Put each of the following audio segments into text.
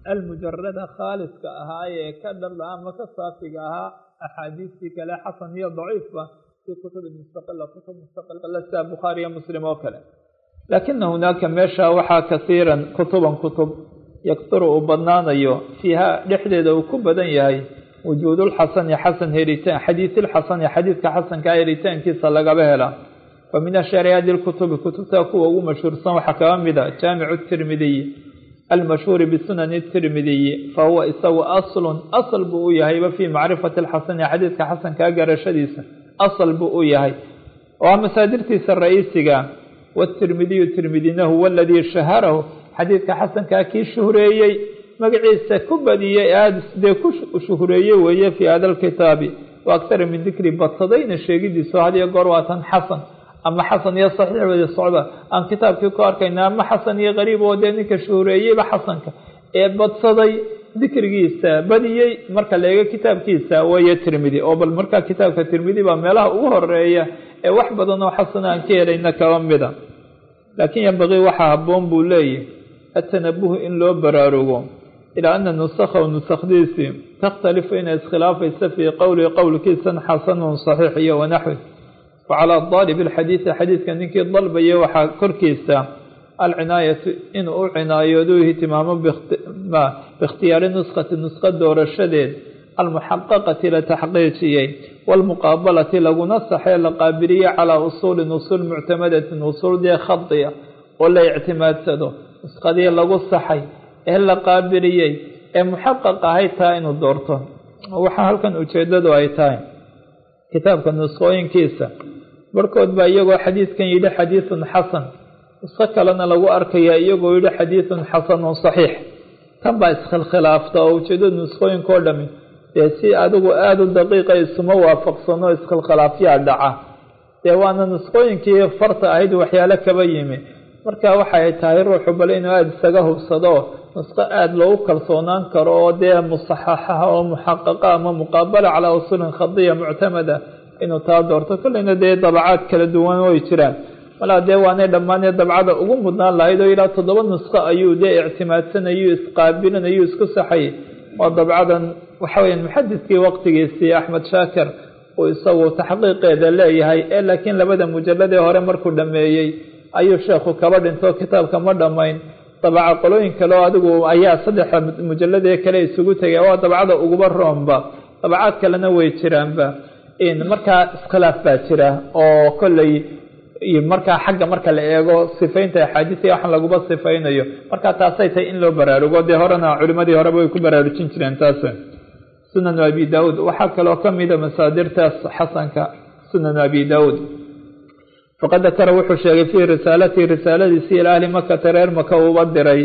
almujarada khaaliska ahaa ee ka dhala ama ka saafiga ahaa axaadiistii kale xasan iyo daciifba fi kutubi mustaqila kutub mustaqila sida bukhaari iyo muslim oo kale laakina hunaaka meesha waxaa kasiiran kutuban kutub yakturu uu badnaanayo fiiha dhexdeeda uu ku badan yahay wujuudulxasani xasan heritaan xadiisilxasani xadiidka xasankaa heritaankiisa lagaba hela wa min ashari hadi lkutubi kutubta kuwa ugu mashhuursan waxaa kaga mida jaamicu tirmidiy almashhuuri bisunani tirmidiyi fahuwa isagu aslun asl buu u yahayba fii macrifati alxasani xadiidka xasankaa garashadiisa asl buu u yahay oo masaadirtiisa ra-iisiga watirmidiyu tirmidina huwa aladii shaharahu xadiidka xasankaa kii shuhreeyey magaciisa ku badiyey aada dee ku shuhreeyey weeye fii hada lkitaabi wa aktara min dikri badsadayna sheegidiiso hadiyo goor waa tan xasan ama xasan iyo saxiix wada socda aan kitaabkii ku arkayna ama xasan iyo qariib oo dee ninka shuhreeyeyba xasanka ee badsaday dikrigiisa badiyey marka la eego kitaabkiisa weeye tirmidi oo bal markaa kitaabka tirmidi baa meelaha ugu horeeya ee wax badan oo xasan aan ka helayna kaba mida laakiin yambaqii waxaa habboon buu leeyahy atanabuhu in loo baraarugo ilaa ana nusakhahu nusakdiisii takhtalifu inay iskhilaafaysa fii qowlihi qowlkiisan xasanun saxiix iyo wanaxwi wacalaa daalibi alxadiidi xadiidka ninkii dalbaya waxaa korkiisa alcinaayatu inuu u cinaayoodu ihtimaamo biikhtiyaari nuskhati nusqa doorashadeed almuxaqaqati la taxqiijiyey waalmuqaabalati laguna saxee la qaabiliye calaa usuulin usuul muctamadatin usuul dee khadiya oo la ictimaadsado nuskhadii lagu saxay ee la qaabiliyey ee muxaqaq ahayd taa inuu doorto waxaa halkan ujeedadu ay tahay kitaabka nuskhooyinkiisa barhkood baa iyagoo xadiidkan yidhi xadiidun xasan nusqo kalena lagu arkayaa iyagoo yidhi xadiidun xasanun saxiix tan baa iskhilkhilaafta oo ujeedada nuskhooyinkao dhami dee si adigu aada u daqiiqa isuma waafaqsano iskhilkhilaafyaa dhaca dee waana nuskhooyinkii farta ahayd waxyaalo kaba yimi marka waxay tahay ruuxu bal inuu aada isaga hubsado nusqo aada loogu kalsoonaan karo oo dee musaxaxaha oo muxaqaqa ama muqaabala calaa usuulin khadiya muctamada inuu taa doorto kolleyna dee dabacaad kala duwan way jiraan malaa dee waanay dhammaanee dabcada ugu mudnaan lahayd oo ilaa toddoba nusqo ayuu dee ictimaadsanayuu isqaabilinayuu isku saxayay oo dabcadan waxa weya muxadidkii waqtigiisii axmed shaakir uu isagu taxqiiqeeda leeyahay ee laakiin labada mujalladee hore markuu dhameeyey ayuu sheekhu kaba dhinto kitaabka ma dhammayn dabaca qolooyin kale oo adigu ayaa saddexa mujalladee kale isugu tegay waa dabcada uguba roomba dabacaad kalena way jiraanba markaa iskhilaaf baa jira oo kolley markaa xagga marka la eego sifaynta axaadiis iyo waxaan laguba sifaynayo markaa taasay tahay in loo baraarugo dee horena culimadii horeba way ku baraarujin jireen taas sunanu abi daauud waxaa kaloo kamida masaadirtaas xasanka sunanu abi daauud faqad dakara wuxuu sheegay fii risaalatihi risaaladiisi ila ahli makata reer maka uuba diray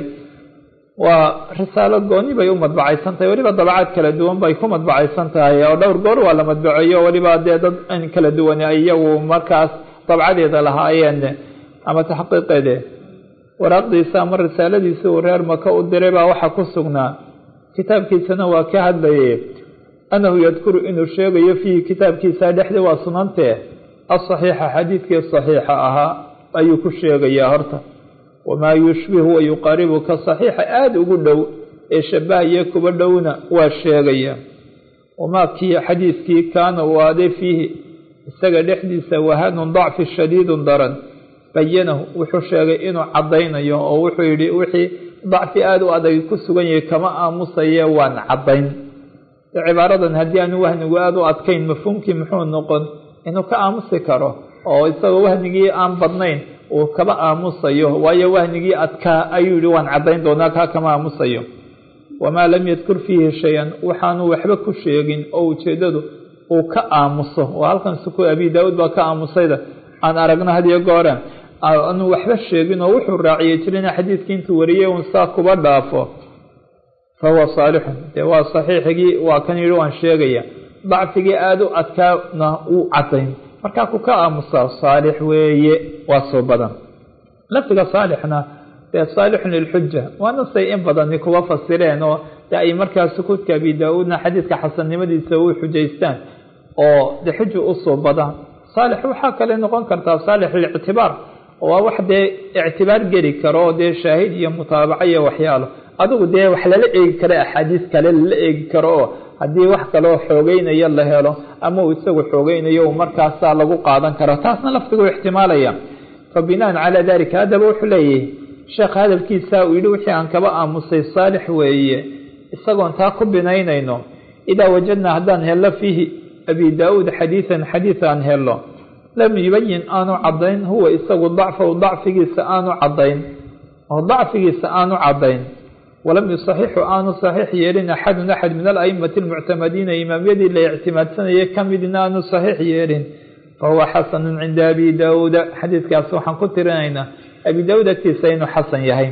waa risaalo gooni bay u madbacaysan tahay weliba dabacaad kala duwan bay ku madbacaysan tahay oo dhowr goor waa la madbaceeyo weliba dee dad in kala duwan ay iyagu markaas dabcadeeda lahaayeen ama taxqiiqeede waraaqdiisa ama risaaladiisa uu reer maka u diray baa waxaa ku sugnaa kitaabkiisana waa ka hadlayay annahu yadkuru inuu sheegayo fiihi kitaabkiisa dhexdii waa sunantee asaxiixa xadiidkii saxiixa ahaa ayuu ku sheegayaa horta wamaa yushbihu wa yuqaaribu ka saxiixa aada ugu dhow ee shabahaya kuba dhowna waa sheegaya wamaa kii xadiidkii kaana uu aaday fiihi isaga dhexdiisa wahanun dacfi shadiidun daran bayanahu wuxuu sheegay inuu caddaynayo oo wuxuu yidhi wixii dacfi aada u adag ku sugan yahay kama aamusaye waan caddayn cibaaradan haddii aanu wahnigu aada u adkayn mafhuumkii muxuu noqon inuu ka aamusi karo oo isagoo wahnigii aan badnayn uu kaba aamusayo waayo wahnigii adkaa ayuu yihi waan caddayn doonaa kaa kama aamusayo wamaa lam yadkur fiihi shay-an waxaanu waxba ku sheegin oo ujeedadu uu ka aamuso oo halkan suku abi daa-uud baa ka aamusayda aan aragno hadiyo goore aanu waxba sheegin oo wuxuu raaciyey jirina xadiidkii intuu wariyey un saa kuba dhaafo fa huwa saalixun dee waa saxiixigii waa kan yidhi waan sheegaya dacfigii aada u adkaana wuu caddayn markaa ku ka aamusaa saalix weeye waa soo badan lafdiga saalixna dee saalixun lilxuja waana say in badani kuba fasireen oo de ay markaa sukuudka abi daa-uudna xadiidka xasannimadiisa u xujaystaan oo de xuja usoo badaan saalix waxaa kale noqon kartaa saalix lilictibaar waa wax dee ictibaar geli karo oo dee shaahid iyo mutaabaco iyo waxyaalo adigu dee wax lala eegi kara axaadiis kale lala eegi karo oo haddii wax kaloo xoogeynayo la helo ama uu isagu xoogeynayo uu markaasaa lagu qaadan karo taasna laftigu ixtimaalaya fa binaan calaa dalika haddaba wuxuu leeyahay sheekh hadalkiisa uu yidhi wixii aan kaba aamusay saalix weeye isagoon taa ku binaynayno idaa wajadnaa haddaan hello fiihi abi daa-uud xadiidan xadiid aan helo lam yubayin aanu caddayn huwa isagu dacfahu dacfigiisa aanu caddayn oo dacfigiisa aanu caddayn walam yusaxixu aanu saxiix yeelin axadun axad min alaimati almuctamadiina imaamyadii la ictimaadsanayay ka midna aanu saxiix yeelin fahuwa xasanun cinda abi daauuda xadiidkaas waxaan ku tirinaynaa abi daauud agtiisa inuu xasan yahay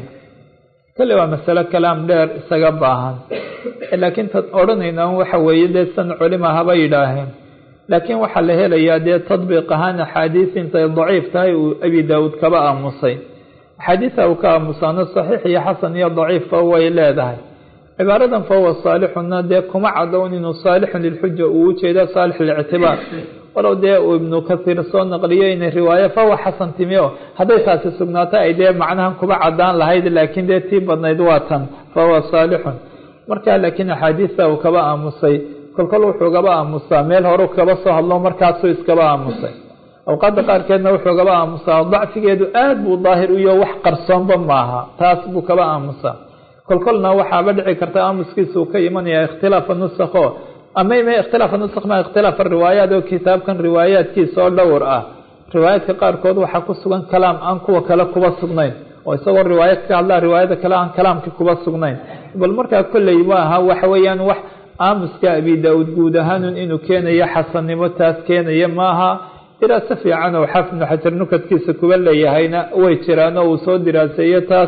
kale waa masalo kalaam dheer isaga baahan laakiin tad odhanayna waxa weeye dee san culima haba yidhaaheen laakiin waxaa la helayaa dee tadbiiq ahaan axaadiis intay daciif tahay uu abi daauud kaba aamusay axaadiisa uu ka aamusaano saxiix iyo xasan iyo daciifba way leedahay cibaaradan fahuwa saalixuna dee kuma cadown inuu saalixun lilxuja uu ujeeda saalix lictibaar walow dee uu ibnu kasiir soo naqliyo inay riwaayo fahuwa xasan timi o hadday taasi sugnaato ay dee macnahan kuba cadaan lahayd laakiin dee tii badnayd waa tan fahuwa saalixun markaa laakiin axaadiista uu kaba aamusay kolkol wuxuu gaba aamusaa meel horu kaba soo hadlo markaasuu iskaba aamusay awqaadda qaarkeedna wuxuu gaba aamusaa dacfigeedu aad buu daahir uyo wax qarsoonba maaha taas buu kaba aamusaa kolkolna waxaaba dhici karta aamuskiisa uu ka imanaya ikhtilaafa nusakho ama ima ikhtilaafa nusakh ma ikhtilaafa riwaayaat oo kitaabkan riwaayaadkiisa oo dhowr ah riwaayaadka qaarkood waxaa ku sugan kalaam aan kuwa kale kuba sugnayn oo isagoo riwaayad ka hadlaa riwaayada kale aan kalaamka kuba sugnayn bal markaa kolley maaha waxa weeyaan wax aamuska abi daa-uud guud ahaanun inuu keenayo xasannimo taas keenaya maaha diraaso fiican oo xaafid ibnu xajar nukadkiisa kuba leeyahayna way jiraan oo uu soo diraaseeyo taas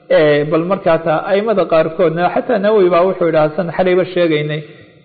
bal markaa taa aimada qaarkoodna xataa nawowi baa wuxuu yidhaha san xalayba sheegaynay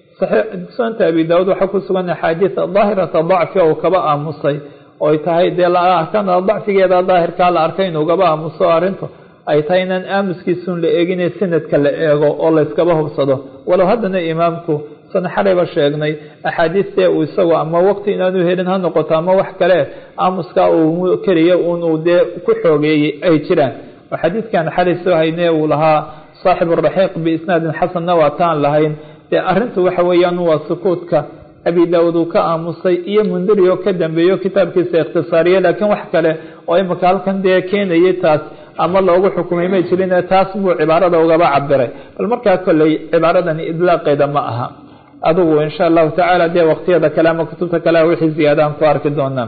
sunanta abi daa-uud waxaa ku sugan axaadiis daahirata dacfi oo kaba aamusay oy tahay dee laarkana dacfigeeda daahirkaa la arkay inuu gaba aamuso arrintu ay tahay inaan aamuskiisun la eegine sanadka la eego oo layskaba hubsado walow haddana imaamku san xalayba sheegnay axaadiistee uu isagu ama waqti inaanu helin ha noqoto ama wax kale aamuskaa uu keliya unuu dee ku xoogeeyey ay jiraan oo xadiidkan xalay soo hayne uu lahaa saaxib araxiiq biisnaadin xasanna waa taan lahayn dee arrintu waxa weeyaan waa sukuudka abi daa-uud uu ka aamusay iyo mundiri oo ka dambeeyo kitaabkiisa ikhtisaariye laakiin wax kale oo imika halkan dee keenayay taas ama loogu xukumay may jirin taas buu cibaarada ugaba cabiray bal markaa kolley cibaaradani idlaaqeeda ma aha adigu insha allahu tacaala dee waqtiyada kale ama kutubta kale wixii ziyaada aan ku arki doonaa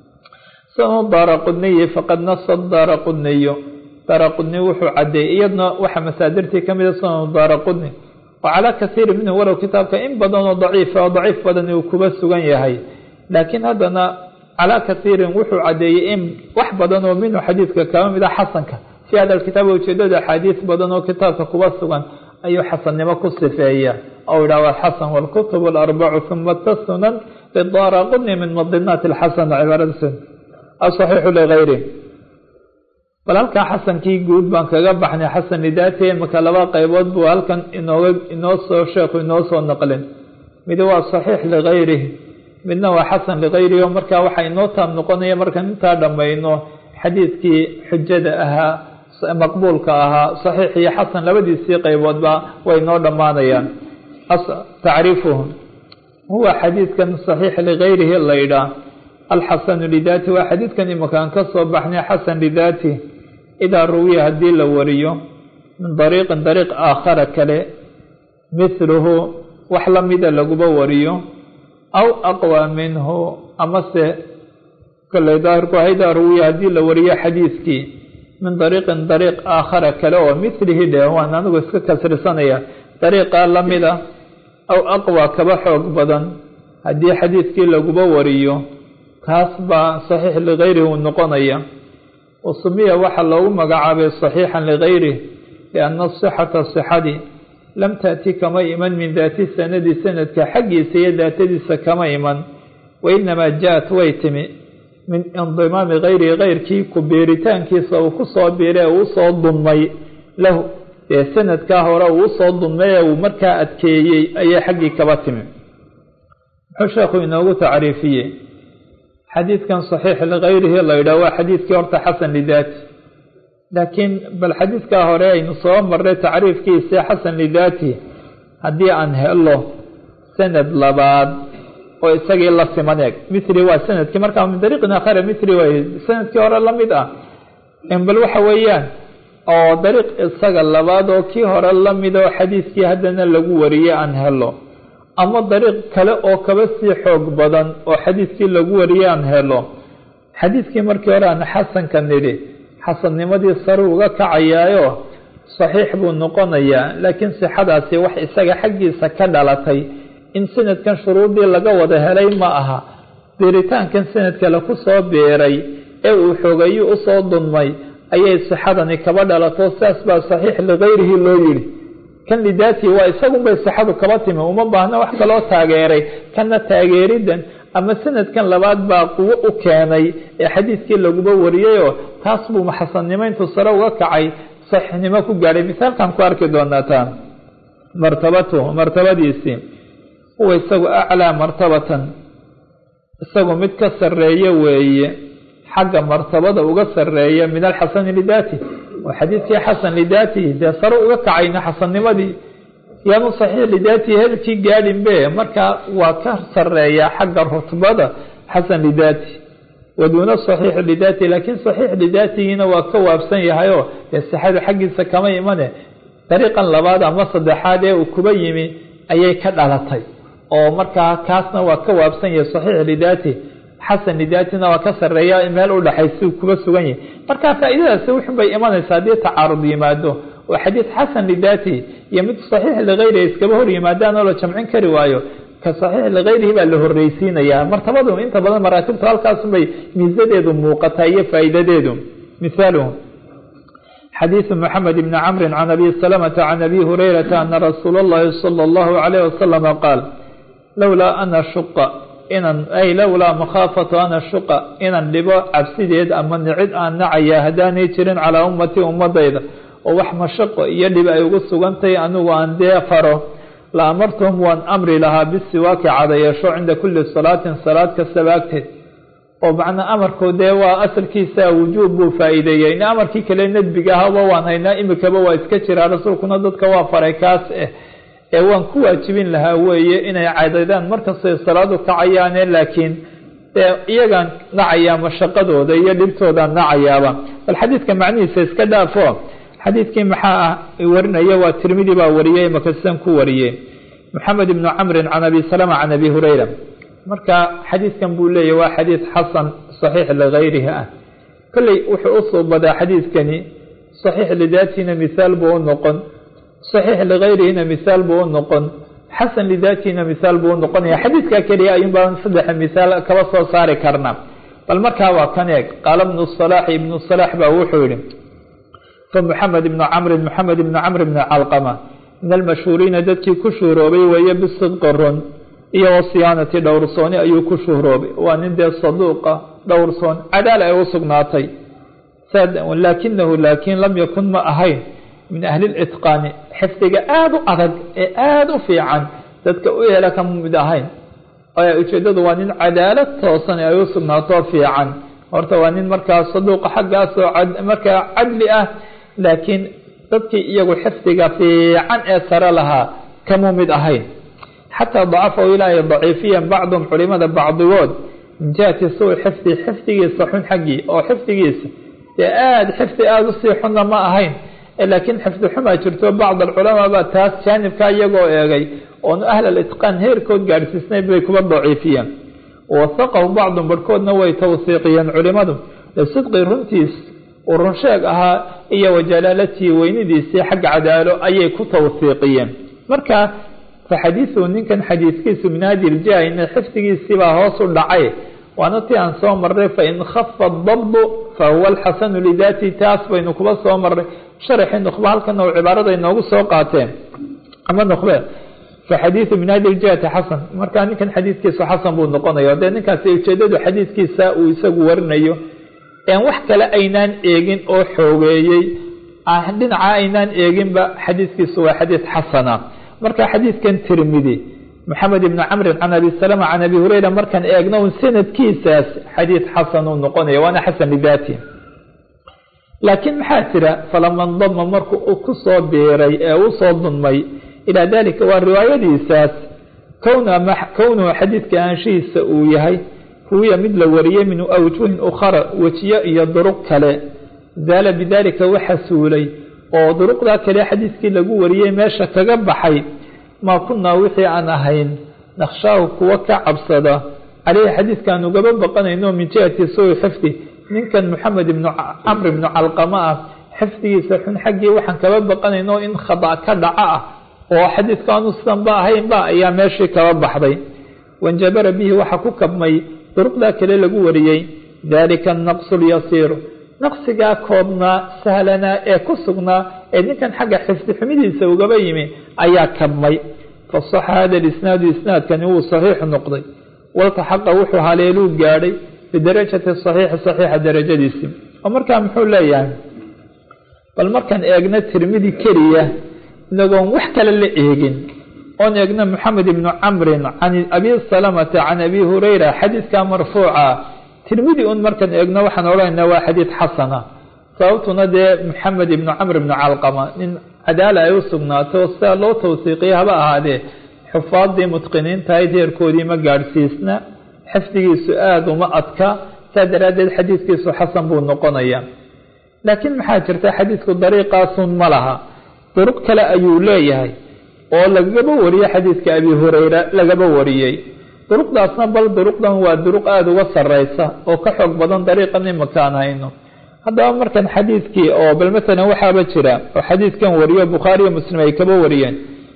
sanu daara qudniyi faqad nasa daara qudniyo daara qudni wuxuu cadeeyey iyadna waxa masaadirtii kamida sanu daara qudni wa calaa kasiiri minhu walow kitaabka in badan oo daciifa oo daciif badan uu kuba sugan yahay laakiin haddana calaa kasiirin wuxuu cadeeyey in wax badan oo minhu xadiidka kaba mid a xasanka fi hada kitaab ujeedada axaadiis badan oo kitaabka kuba sugan ayuu xasannimo ku sifeeya ou yidhah alxasan wاlkutub اlarbacu huma tasunan lidaara qudni min madinaati اlxasan cibaaradiis asaxiixu ligayri bal halkan xasankii guud baan kaga baxnay xasan lidaati imika laba qaybood buu halkan inooga inoo soo sheekhu inoo soo naqlin mid waa saxiix ligayrihi midna waa xasan ligayrihi oo markaa waxaa inoo taab noqonaya markaan intaa dhammayno xadiidkii xujada ahaa maqbuulka ahaa saxiix iyo xasan labadiisii qayboodba way noo dhammaanayaan tacriifuhu huwa xadiidkan saxiix ligayrihi laydhaa alxasanu lidaati waa xadiidkan imakaan ka soo baxnay xasan lidaati idaa ruwiya haddii la wariyo min dariiqin dariiq aakhara kale mithluhu wax lamida laguba wariyo aw aqwa minhu amase koley daahirku idaa ruwiya haddii la wariyo xadiidkii min dariiqin dariiq aakhara kale oo mithlihi dhe waan anigu iska kasrisanaya dariiqa lamida aw aqwa kaba xoog badan haddii xadiidkii laguba wariyo kaas baa saxiix ligayrihi uu noqonaya wasumiya waxaa loogu magacaabay saxiixan ligayrih lianna sixata sixadii lam taati kama iman min daati sanadi sanadka xaggiisa iyo daatadiisa kama iman wainamaa ja-at way timi min indimaami gayrihi keyrkii ku biiritaankiisa uu ku soo biiray ee uu soo dumay lahu dee sanadkaa hore uu usoo dumay ee uu markaa adkeeyey ayay xaggii kaba timi muxuu sheekhu inoogu tacriifiyey xadiidkan saxiix ligayrihi la yidhah waa xadiidkii horta xasan lidaati laakiin bal xadiidkaa hore aynu soo marray tacriifkiisa xasan lidaati haddii aan helo sanad labaad oo isagii la siman eeg mithri waa sanadkii markaa min dariiqin aakhara mithri waay sanadkii hore la mid ah bal waxa weeyaan oo dariiq isaga labaad oo kii hore la mid oo xadiidkii haddana lagu wariyey aan helo ama dariiq kale oo kaba sii xoog badan oo xadiidkii lagu wariyey aan helo xadiidkii markii hore aan xasanka nidhi xasannimadii sare uga kacayaayo saxiix buu noqonayaa laakiin sixadaasi wax isaga xaggiisa ka dhalatay in sanadkan shuruudii laga wada helay ma aha beeritaankan sanadka laku soo beeray ee uu xoogayu usoo dunmay ayay sixadani kaba dhalato sidaas baa saxiix ligayrihi loo yidhi kan lidaatihi waa isagunbay sixadu kaba timi uma baahna wax kaloo taageeray kana taageeridan ama sanadkan labaad baa quwo u keenay ee xadiidkii laguba wariyayoo taas buu maxasannimo intuu sare uga kacay saxiixnimo ku gaadhay misaalkan ku arki doonaa taa martabatuhu martabadiisii huwa isagu aclaa martabatan isagu mid ka sarreeya weeye xagga martabada uga sarreeya min alxasani lidaati oo xadiidkii xasan lidaatihi dee sare uga kacayna xasannimadii yaanu saxiix lidaatihi helkii gaadhinbe markaa waa ka sarreeyaa xagga rutbada xasan lidaati waduuna saxiix lidaati laakiin saxiix lidaatigiina waa ka waabsan yahayoo dee sixada xaggiisa kama imane dariiqan labaad ama saddexaad ee uu kuba yimi ayay ka dhalatay oo markaa kaasna waa ka waabsan yahay saxiix lidaati xasan lidaatina waa ka sareeya meel u dhexaysa kuba sugan yahay marka faa'iidadaasi wuxun bay imanaysaa haddii tacaarud yimaado oo xadiid xasan lidaati iyo mid saxiix ligayrihi iskaba hor yimaadaan oo la jamcin kari waayo ka saxiix ligayrihi baa la horreysiinayaa martabadu inta badan maraatibtu halkaasunbay miisadeedu muuqataa iyo faa'iidadeedu mithaaluhu xadiiثu mxamed bni camri can abi salamata can abi hurayrata ana rasuula اllahi salى اllahu عalayh wasalama qaal lowlaa ana shuqa inan ay lowlaa makhaafatu ana shuqa inan dhibo cabsideed ama nicid aan nacaya haddaanay jirin calaa ummatii ummadayda oo wax mashaqo iyo dhib ay ugu sugantahay anigu aan dee faro la amartuhum waan amri lahaa bisiwaaki cadayeesho cinda kuli salaatin salaad kastaba agteed oo macnaa amarku dee waa asalkiisa wujuub buu faa-iideeyey in amarkii kale nadbiga ahaba waan haynaa imikaba waa iska jiraa rasuulkuna dadka waa faray kaas eh ee waan ku waajibin lahaa weeye inay cadadaan markastay salaadu kacayaane laakiin dee iyagaan nacayaa mashaqadooda iyo dhibtoodaan nacayaaba bal xadiidka macnihiisa iska dhaafo xadiidkii maxaa ah warinaya waa tirmidi baa wariyey makasan ku wariyey moxamed ibnu camrin can abi salama can abi hurayra marka xadiidkan buu leeyahy waa xadiid xasan saxiix ligayrihi ah kolley wuxuu u suubadaa xadiidkani saxiix lidaatina mithaal buu u noqon saxiix ligayrihina mithaal buu u noqon xasan lidaatina mithaal buu u noqonaya xadiidka keliya ayuun baan saddexa mithaal kaba soo saari karna bal markaa waa kan eeg qaala ibnu salaaxi ibnu salaax baa wuxuu yihi fa moxamed ibnu camrin moxamed ibnu camr ibni calqama min almashhuuriina dadkii ku shuuroobay weeye bisidqi run iyo wasiyaanati dhowrsooni ayuu ku shuhroobay waa nin dee saduuqa dhowrsoon cadaal ay u sugnaatay laakinahu laakiin lam yakun ma ahayn min ahli litqaani xifdiga aada u adag ee aada u fiican dadka u yeela kama mid ahayn ujeedadu waa nin cadaalad toosan ay u sugnaatoo fiican horta waa nin markaa saduuqa xaggaasoo markaa cadli ah laakiin dadkii iyagu xifdiga fiican ee sare lahaa kama mid ahayn xataa dacafahu ilaa ay daciifiyan bacdum culimada bacdigood min jihati suu xifdi xifdigiisa xun xaggii oo xifdigiisa dee aada xifdi aada usii xunna ma ahayn laakiin xifdi xumaa jirto bacd alculamaa baa taas jaanibkaa iyagoo eegay oonu ahl alitqaan heerkood gaadhsiisnayn bay kuba daciifiyeen wasaqahu bacdum barhkoodna way tawsiiqiyeen culimadu lisidqi runtiis uu runsheeg ahaa iyo wajalaalatihi weynidiisii xagga cadaalo ayay ku tawsiiqiyeen marka faxadiiثu ninkan xadiidkiisu min hadi iljahi in xifdigiisiibaa hoos u dhacay waana ti aan soo marray fain khafa dabdu fahuwa alxasanu lidaati taas baynu kuba soo marray sharaxii nukhba halkana u cibaarada inoogu soo qaateen ama nukhbe faxadiiثu min hadi iljihati xasan marka ninkan xadiidkiisu xasan buu noqonaya dee ninkaasi ujeedadu xadiidkiisa uu isagu warinayo en wax kale aynaan eegin oo xoogeeyey dhinaca aynaan eeginba xadiidkiisu waa xadiid xasana marka xadiidkan tirmidi moxamed ibni camrin can abi salama can abi hureyra markaan eegno un sanadkiisaas xadiid xasan uu noqonaya waana xasan lidaati laakiin maxaa jira falama ndama marku uu ku soo biiray ee u soo dunmay ilaa dalika waa riwaayadiisaas kownuhu xadiidka aanshihiisa uu yahay huwiya mid la wariyey min awjuhin ukhara wejiyo iyo duruq kale zaala bidalika waxa suulay oo duruqdaa kale xadiidkii lagu wariyey meesha kaga baxay maa kunaa wixii aan ahayn naqshaahu kuwa ka cabsada caleyhi xadiidkaan ugaba baqanayno min jihati sui xifdi ninkan moxamed ibnu camr ibnu calqama ah xifdigiisa xun xaggii waxaan kaba baqanayno in khada ka dhaco ah oo xadiidkaanu sidanba ahaynba ayaa meeshii kaba baxday wanjabara bihi waxaa ku kabmay duruqdaa kale lagu wariyey dalika anaqsu lyasiiru naqsigaa koobnaa sahlanaa ee ku sugnaa ee ninkan xagga xifdi xumidiisa ugaba yimi ayaa kabmay fasaxa hada lisnaadu isnaadkani wuu saxiixu noqday waltaxaqa wuxuu haleeluu gaadhay bidarajati saxiixi saxiixa darajadiisii oo markaa muxuu leeyahay bal markaan eegno tirmidi keliya inagoon wax kale la eegin oon eegno moxamed ibnu camrin can abi salamata can abi hurayra xadiidka marfuuca tirmidi un markaan eegno waxaan odhanaynaa waa xadiid xasana sababtuna dee moxamed ibnu camr ibnu calqama nin cadaala ay u sugnaato sidaa loo tawsiiqiya haba ahaadee xufaadii mutqiniintahayd heerkoodii ma gaadhsiisna xifdigiisu aada uma adka saa daraaddeed xadiidkiisu xasan buu noqonayaa laakiin maxaa jirta xadiidku dariiqaasun ma laha duruq kale ayuu leeyahay oo lagaba wariyey xadiidka abi hurayra lagaba wariyey duruqdaasna bal duruqdan waa duruq aada uga sareysa oo ka xoog badan dariiqan imakaan hayno haddaba markan xadiidkii oo bal matalan waxaaba jira oo xadiidkan wariyo bukhaariyo muslim ay kaba wariyeen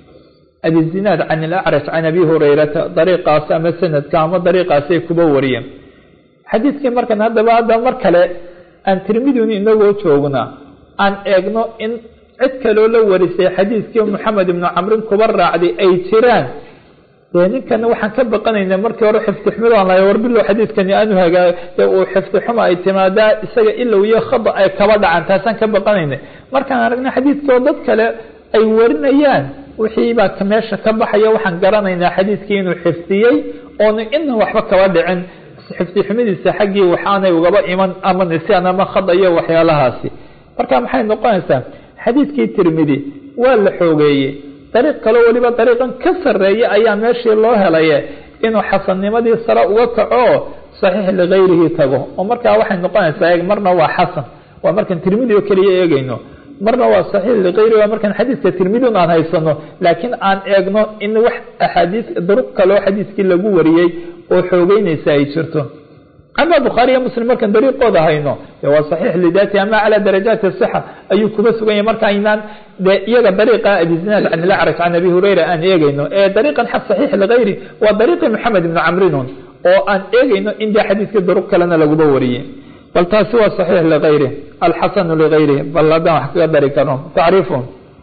abi zinaad can ilacrash can abi hurayrata dariiqaas ama sanadka ama dariiqaasay kuba wariyeen xadiidkii markan haddaba hadda mar kale aan tirmidun inagoo joognaa aan eegno in cid kaloo la warisay xadiidkii moxamed ibnu camrin kuba raacday ay jiraan dee ninkana waxaan ka baqanaynaa markii hore xifdi xumid aan lahay warbilow xadiidkani aanu hagaa dee uu xifdi xuma ay timaadaa isaga ilow iyo khada ay kaba dhacan taasaan ka baqanayna markaan aragna xadiidkoo dad kale ay warinayaan wixii baa meesha ka baxaya waxaan garanaynaa xadiidkii inuu xifdiyey oona ina waxba kaba dhicin xifdi xumidiisa xaggii waxaanay ugaba iman ama nisyaan ama khada iyo waxyaalahaasi marka maxay noqonaysaa xadiidkii tirmidi waa la xoogeeyey dariiq kaloo weliba dariiqan ka sarreeya ayaa meeshii loo helaye inuu xasannimadii sare uga kaco oo saxiix ligayrihi tago oo markaa waxay noqonaysaa eeg marna waa xasan waa markaan tirmidi oo keliya eegayno marna waa saxiix ligayri waa markaan xadiidka tirmidin aan haysano laakiin aan eegno in wax axaadiis duruq kaloo xadiidkii lagu wariyey oo xoogeynaysa ay jirto ama bukhaariyo muslim markaan dariiqooda hayno de waa saxiix lidaati ama calaa darajaati sixa ayuu kuba sugan yahay marka aynaan de iyaga dariiqa abi zinaad can ilacraj can abi hurayra aan eegayno ee dariiqan xa saxiix ligayri waa dariiqi moxamed ibni camrinun oo aan eegayno in dee xadiidkii duruq kalena laguba wariyey bal taasi waa saxiix ligayri alxasanu ligayri bal haddaan wax kaga dari karno tacriifu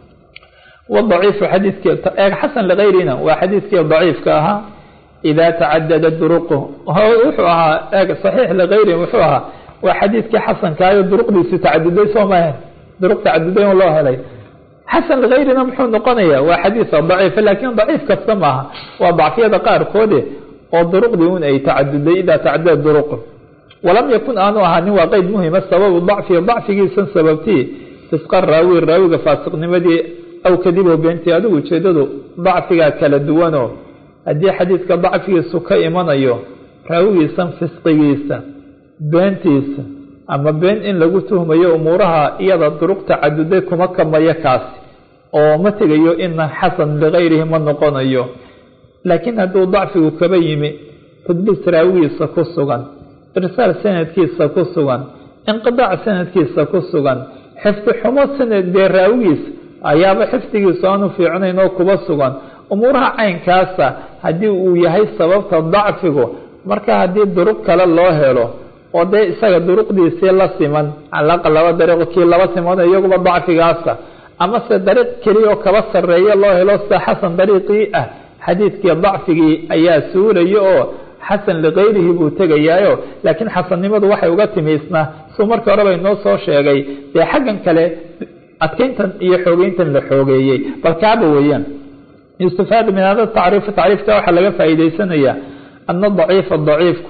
wadaciifu xadiidki eeg xasan ligayrina waa xadiidkii daciifka ahaa ida tacadada duruqu wuxuu ahaa eeg saxiix ligayri wuxuu ahaa waa xadiidkii xasankaayo duruqdiisu tacaduday soo mahan duruq tacaduday un loo helay xasan ligayrina muxuu noqonaya waa xadiisa daciifa laakiin daciif kasta maaha waa dacfiyada qaarkoode oo duruqdii un ay tacaduday idaa tacadada duruqu walam yakun aanu ahaanin waa qeyd muhima sababu dacfi dacfigiisan sababtii fisqa raawi raawiga faasiqnimadii aw kadibo beentii adigu ujeedadu dacfigaa kala duwanoo haddii xadiidka dacfigiisu ka imanayo raawigiisan fisqigiisa beentiisa ama been in lagu tuhmayo umuuraha iyada duruq tacaduday kuma kamayo kaasi oo ma tegayo ina xasan ligayrihi ma noqonayo laakiin hadduu dacfigu kaba yimi tadliis raawigiisa ku sugan irsaal sanadkiisa ku sugan inqidaac sanadkiisa ku sugan xifdi xumo sanad dee raawigiisa ayaaba xifdigiisu aanu fiicnayn oo kuba sugan umuuraha caynkaasa haddii uu yahay sababta dacfigu marka haddii duruq kale loo helo oo dee isaga duruqdiisii la siman calaqa laba dariiqo kii laba siman iyaguba dacfigaasa amase dariiq keliya oo kaba sarreeya loo helo sida xasan dariiqii ah xadiidkii dacfigii ayaa suulaya oo xasan ligayrihi buu tegayaayo laakiin xasannimadu waxay uga timiisnaa suu markii horeba inoo soo sheegay dee xaggan kale adkeyntan iyo xoogeyntan la xoogeeyey bal kaaba weeyaan yustafaadu min hada tacriif tacriifka waxaa laga faa'iideysanayaa ana daciifa daciifku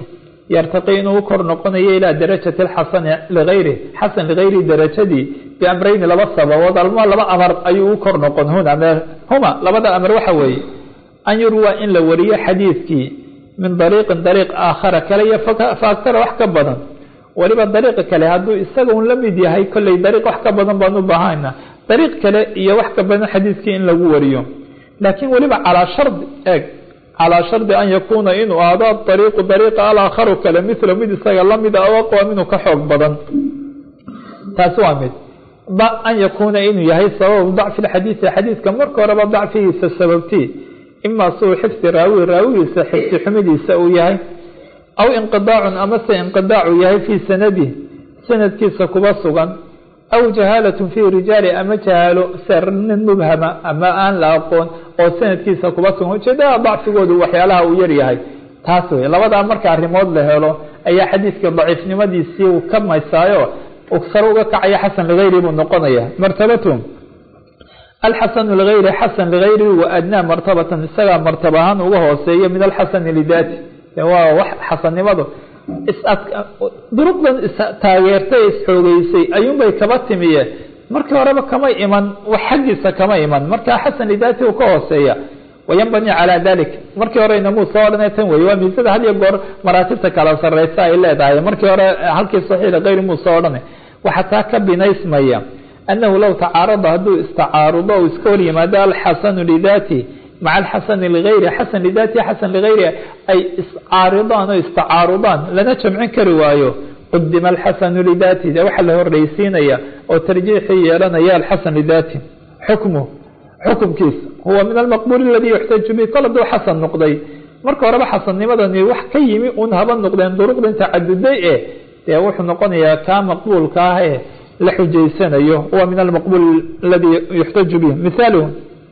yartaqi inuu u kor noqonayo ilaa darajati alxasani ligayri xasan ligayri darajadii biamrayni laba sababood alma laba amar ayuu u kor noqon huna huma labada amar waxa weeye an yurwa in la wariyo xadiidkii min dariiqin dariiq aakhara kale iyo fa agtara wax ka badan weliba dariiqa kale hadduu isaga un la mid yahay kolley dariiq wax ka badan baan u baahana dariiq kale iyo wax ka badan xadiidkii in lagu wariyo laakiin weliba calaa shardi eeg calaa shardi an yakuuna inuu aado dariiqu dariiqa alaakharu kale mithla mid isaga lamida aw aqwa minuu ka xoog badan taasi waa mid an yakuuna inuu yahay sababu dacfi lxadiidi xadiidka marka horeba dacfigiisa sababtii imaa suu xifdi raawi raawigiisa xifdi xumidiisa uu yahay aw inqidaacun amase inqidaacu yahay fii sanadih sanadkiisa kuba sugan aw jahaalatun fii rijaali ama jahaalo ser nin mubhama ama aan la aqoon oo sanadkiisa kuba sugan ujeedada dacfigoodu waxyaalaha uu yaryahay taas wey labadaa marka arrimood la helo ayaa xadiidka daciifnimadiisii uu ka maysaayo sare uga kacaya xasan ligayri buu noqonaya martabatu alxasanu ligayri xasan ligayri wa adnaa martabatan isagaa martaba ahaan uga hooseeya min alxasani lidaati waa wax xasannimadu duruqdan istaageertay isxoogeysay ayuunbay kaba timiye markii horeba kama iman wax xaggiisa kama iman markaa xasan lidaati uu ka hooseeya wayanbani calaa dalik markii hore inamuu soo odhanay tan wey waa miisada had iyo goor maraatibta kala sareysa ay leedahay markii hore halkii saxiix kayri muu soo odhanay waxaa taa ka binaysmaya annahu low tacaarada hadduu istacaarudo o iska hor yimaado alxasanu lidaati maca alxasani ligayri xasan lidaati xasan ligayri ay iscaaridaan oo istacaarudaan lana jamcin kari waayo qudima alxasanu lidaati de waxaa la horreysiinaya oo tarjiixii yeelanaya alxasan lidaati xukmu xukumkiisa huwa min almaqbuuli aladii yuxtaju bi kol hadduu xasan noqday marka horeba xasannimadani wax ka yimi un haba noqdeen duruqdan tacaduday e dee wuxuu noqonayaa kaa maqbuulka ah ee la xujaysanayo huwa min almaqbuul aladii yuxtaju bih mithaaluhu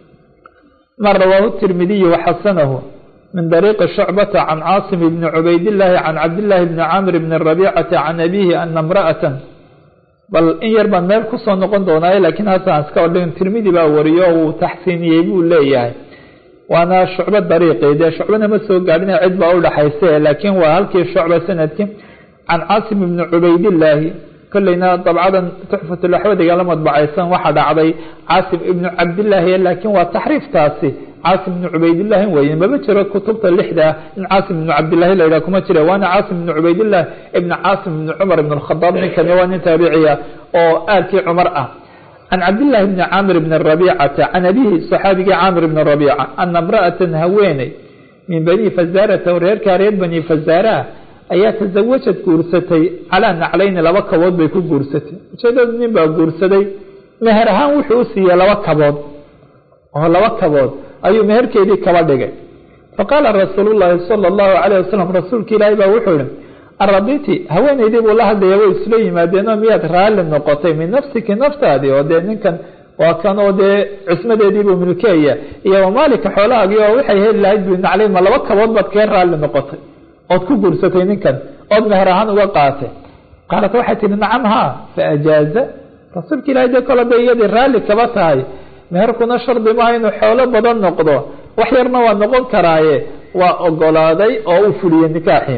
ma rawaahu tirmidiyu waxasanahu min dariiqi shucbata can caasim bni cubaydillaahi can cabdillaahi bni camr bni rabiicata can abiihi ana imra'atan bal in yar baan meel kusoo noqon doonaaye laakiin haasaan iska odhan tirmidi baa wariyo uu taxsiiniyey buu leeyahay waana shucbo dariiqi dee shucbana ma soo gaadhina cid baa udhaxayse laakiin waa halkii shucba sanadkii can caasim ibni cubaydillaahi kolleyna dabcadan tuxfatulaxwadiga la madbacaysan waxaa dhacday caasim ibnu cabdillaahi laakiin waa taxriiftaasi caasim ibnu cubaydillaahi weye maba jiro kutubta lixda in caasim ibnu cabdillahi la yidhah kuma jira waana caasim ibnu cubaydillaah ibni caasim ibni cumar ibn alkhadaab ninkani waa nin taabiciya oo aalkii cumar ah can cabdillaahi bni caamir bni rabiicata can abihi saxaabigii caamir bni rabiica ana imra'atan haweeney min bani fazaarata reerkaa reer bani fazaaraha ayaa tasawajad guursatay calaa naclayni laba kabood bay ku guursatay ujeedadu nin baa guursaday meher ahaan wuxuu u siiyey laba kabood oo laba kabood ayuu meherkeedii kaba dhigay faqaala rasuulu llaahi sala allahu calayh wasalam rasuulka ilaahi baa wuxuu ihi araditi haweeneydii buu la hadlaya way isla yimaadeenoo miyaad raalli noqotay min nafsiki naftaadii oo dee ninkan waa kan oo dee cismadeediibuu milkeeya iyo wamaalika xoolahaagii oo waxay heli lahayd bu naclay ma laba kabood baad kee raalli noqotay ood ku guursatay ninkan ood meher ahaan uga qaatay qaalat waxay tihi nacam haa faajaaza rasuulka ilahi dee kole bay iyadii raalli kaba tahay meherkuna shardi maaha inuu xoolo badan noqdo wax yarna waa noqon karaaye waa ogolaaday oo u fuliyey nikaaxii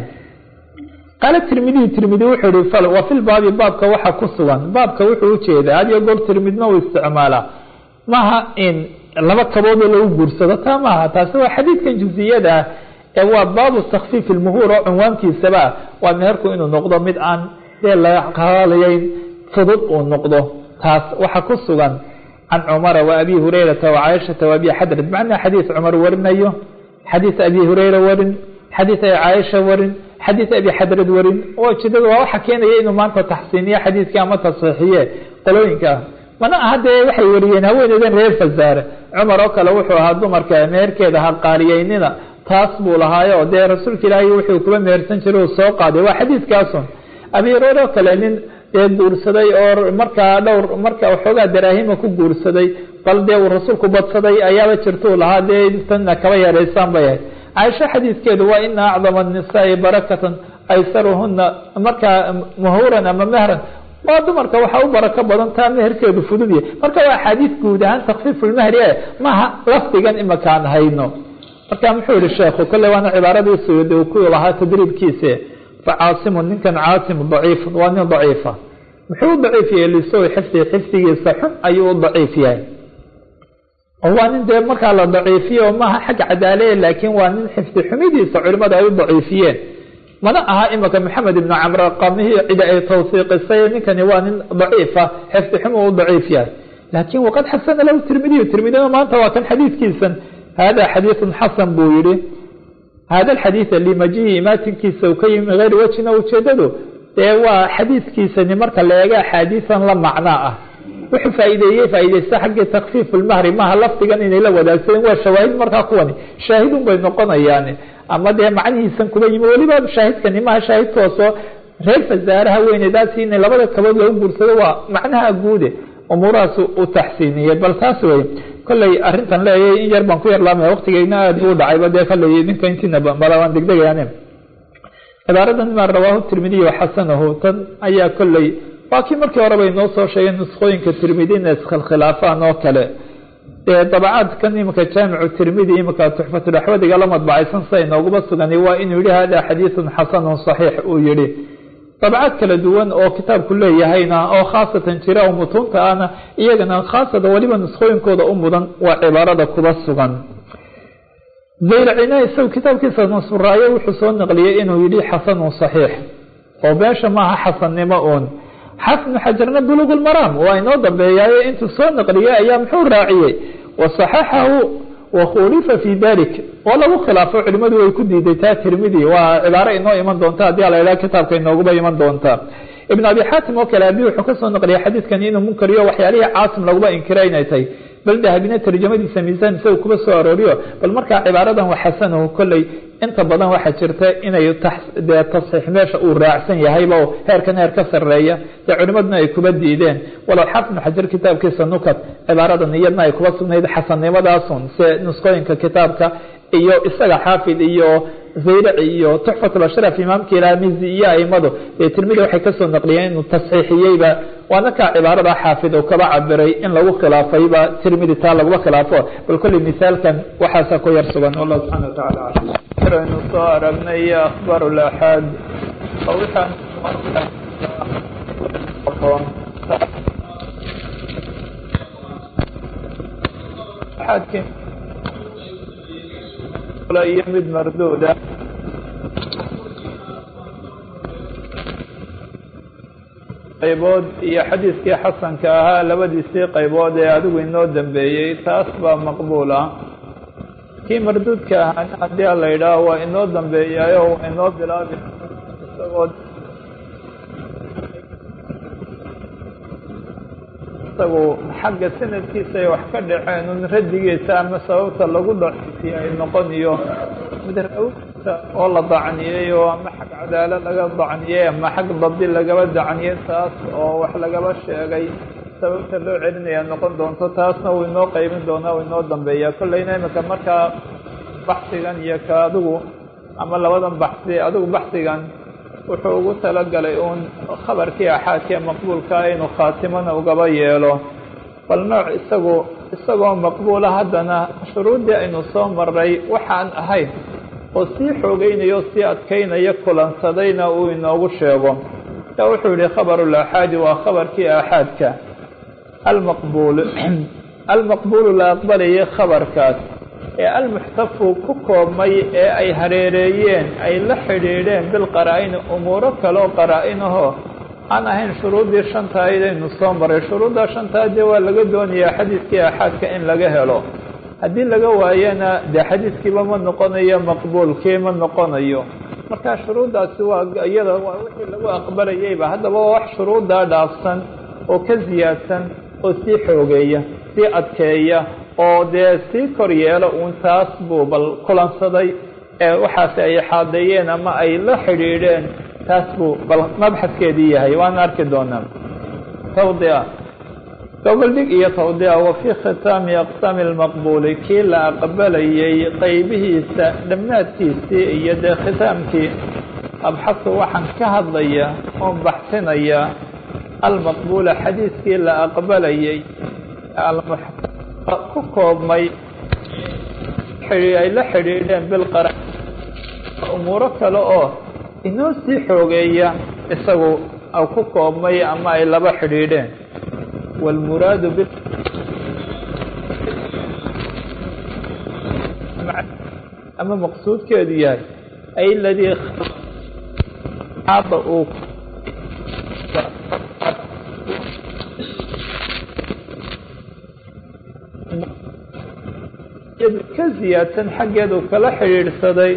qaala tirmidiyu tirmidi wuxuu ihi wa fi lbaabi baabka waxa ku sugan baabka wuxuu ujeedaa had iyo goor tirmidna uu isticmaalaa maaha in laba kaboodoo lagu guursado taa maaha taasi waa xadiidkan jusiyada ah ee waa baabu takfiif ilmuhuur oo cunwaankiisaba waa meherku inuu noqdo mid aan dee la qaalayeyn fudud uu noqdo taas waxa ku sugan can cumara wa abi hurayrata wa caaishata wa abi xadrat macnaa xadiis cumar warinayo xadiis abi hureyra warin xadiis ay caaisha warin xadiis abi xadrad warin oo ujeedada waa waxa keenaya inuu maanta taxsiiniyo xadiiskii ama tasxiixiye qolooyinka ah mana aha dee waxay wariyeen haweeneydan reer fasaare cumar oo kale wuxuu ahaa dumarka meherkeeda ha qaaliyeynina taas buu lahaayo dee rasuulka ilaahay wuxuu kuba mehersan jiray uu soo qaaday waa xadiiskaasun abi hureyre oo kale nin dee guursaday oo markaa dhowr marka waxoogaa daraahima ku guursaday bal dee uu rasuulku badsaday ayaaba jirtuu lahaa dee tanna kaba yareysaan bay ahayd caaisho xadiiskeedu waa ina acdama annisaai barakatan aysaruhuna markaa muhuran ama mehran waa dumarka waxaa u barako badan taa meherkeedu fududya marka waa axaadiis guud ahaan takfiifulmehri e maaha lafdigan imakaan hayno marka muxuu yihi sheekhu kolley waana cibaaradii suyuudi uu ku lahaa tadriibkiise facaasimu ninkan caasim daciif waa nin daciifa muxuu u daciif yahay lisow xifdi xifdigiisa xun ayuu u daciif yahay oo waa nin dee markaa la daciifiye oo maaha xagga cadaaleye laakiin waa nin xifdi xumidiisa culimada ay u daciifiyeen mana aha imika maxamed ibnu camr qamihii cidi ay tawsiiqisay ninkani waa nin daciifa xifdi xumu u daciif yahay laakin waqad xasana lahu tirmidiyu tirmidina maanta waa kan xadiidkiisan hada xadiiثun xasan buu yihi hada xadiiثa limajihi imaatinkiisa u ka yimi hayr wejina ujeedadu dee waa xadiidkiisani marka la eega axaadiisan la macnaa ah wuxuu faa'iideeyey faaideysta xaggii takfiif lmahri maha lafdigan inay la wadaagsadeen waa shawaahid markaa kuwani shaahidun bay noqonayaan ama dee macnihiisan kuba yimi weliba shaahidkani maha shaahidkoosoo reer fasaaraha weynedaasi in labada kabood lagu guursado waa macnaha guude umuurahaas u taxsiiniyey bal taas wey kolley arrintan leeyay in yar baan ku yarlaamaya waqtigeygna aada buu dhacayba dee kolley ninka intiina bala waan degdegayaane cibaaradan ma rawaahu tirmidiy xasanahu tan ayaa kolley waa kii markii horeba inoo soo sheegay nuskhooyinka tirmidina iskhilkhilaafaan oo kale dee dabacaadkan imika jaamicu tirmidi imika tuxfatulaxwadiga la madbacaysan sida inooguma sugani waa inuu yihi hada xadiiثun xasanun صaxiix uu yihi dabcaad kala duwan oo kitaabku leeyahayna oo khaasatan jira oo mutuunta ahna iyagana khaasatan weliba nuskhooyinkooda u mudan waa cibaarada kuba sugan zayrcina isagu kitaabkiisa nasfuraayo wuxuu soo naqliyey inuu yihi xasanun صaxiix oo beesha maaha xasannimo uun xafnu xajarna buluq lmaraam waa inoo dambeeyaaye intuu soo naqliyey ayaa muxuu raaciyey wasaxaxahu wakhulifa fi dalik oo lagu khilaafo culimadu way ku diiday taa tirmidi waa cibaaro inoo iman doonta haddii ala idhaha kitaabka inooguba iman doonta ibn abi xaatim oo kale abi wuxuu kasoo naqliyay xadiidkani inuu munkariyo waxyaalihii caasim laguba inkira inay tahay bal dahabina tarjamadiisa miisaan isaga kuba soo arooriyo bal markaa cibaaradan wa xasanahu kolley inta badan waxaa jirta inay dee tasxiix meesha uu raacsan yahayba heerkan heer ka sareeya dee culimaduna ay kuba diideen walow xafnu xajar kitaabkiisa nukat cibaaradan iyadna ay kuba sugnayd xasannimadaasun se nuskooyinka kitaabka iyo isaga xaafid iyo zayraci iyo tuxfatlashraf imaamka ilaamizi iyo aimadu dee tirmidi waxay kasoo naqliyeen inuu tasxiixiyeyba waana kaa cibaarada xaafid uu kaba cabiray in lagu khilaafayba tirmidi taa laguma khilaafo bal kolley misaalkan waxaasa ku yar sugan wallah subxana watacaala aynu soo aragnay akhbar laxaad iyo mid marduuda qaybood iyo xadiiskii xasanka ahaa labadiisii qaybood ee adigu inoo dambeeyey taas baa maqbuul ah kii marduudka ahaana haddii a la yidhaaho waa inoo dambeeyaayo waa inoo bilaabi isagoo isagu xagga sanadkiisa ay wax ka dhaceen un radigiisa ama sababta lagu dhaciisiye ay noqon iyo midraawta oo la dacniyey oo ama xag cadaalo laga dacniyey ama xag dabdi lagaba dacniyey taas oo wax lagaba sheegay sababta loo celinaya noqon doonto taasna wuu inoo qeybin doonaa uu inoo dambeeya kolleyna imika markaa baxsigan iyo ka adigu ama labadan baxsi adigu baxsigan wuxuu ugu talagalay uun khabarkii axaadkee maqbuulkaa inuu khaatimana ugaba yeelo bal nooc isagu isagoo maqbuula haddana shuruuddii aynu soo maray waxaan ahayn oo sii xoogeynayo o sii adkeynaya kulansadayna uu inoogu sheego yaa wuxuu yihi khabarulaaxaadi waa khabarkii aaxaadka almaqbuul almaqbuulu la aqbalayay khabarkaas ee almuxtafu ku koobmay ee ay hareereeyeen ay la xidhiidheen bilqaraa-ini umuuro kale oo qaraa-inahoo aan ahayn shuruuddii shanta aydaynu soo maray shuruuddaa shantaa dee waa laga doonayaa xadiidkii aaxaadka in laga helo haddii laga waayana dee xadiidkiiba ma noqonayo maqbuulkii ma noqonayo marka shuruuddaasi waa iyada waa wixii lagu aqbalayeyba haddaba waa wax shuruuddaa dhaafsan oo ka siyaadsan oo sii xoogeeya sii adkeeya oo dee sii kor yeelo uun taas buu bal kulansaday ee waxaasi ay xaadeeyeen ama ay la xidhiidheen taas buu bal mabxaskeedii yahay waana arki doonaa tawdia goboldhig iyo tawdia wa fii khitaami aqsaami almaqbuuli kii la aqbalayay qeybihiisa dhammaadkiisii iyo dee khitaamkii abxasu waxaan ka hadlaya oon baxsinaya almaqbuula xadiiskii la aqbalayay ku koobmay ay la xidhiidheen bilqara umuuro kale oo inoo sii xoogeeya isagu ku koobmay ama ay laba xidhiidheen wاlmuraadu b ama maqsuudkeedu yahay ay ladii uu ka ziyaadsan xaggeedu kala xidhiidhsaday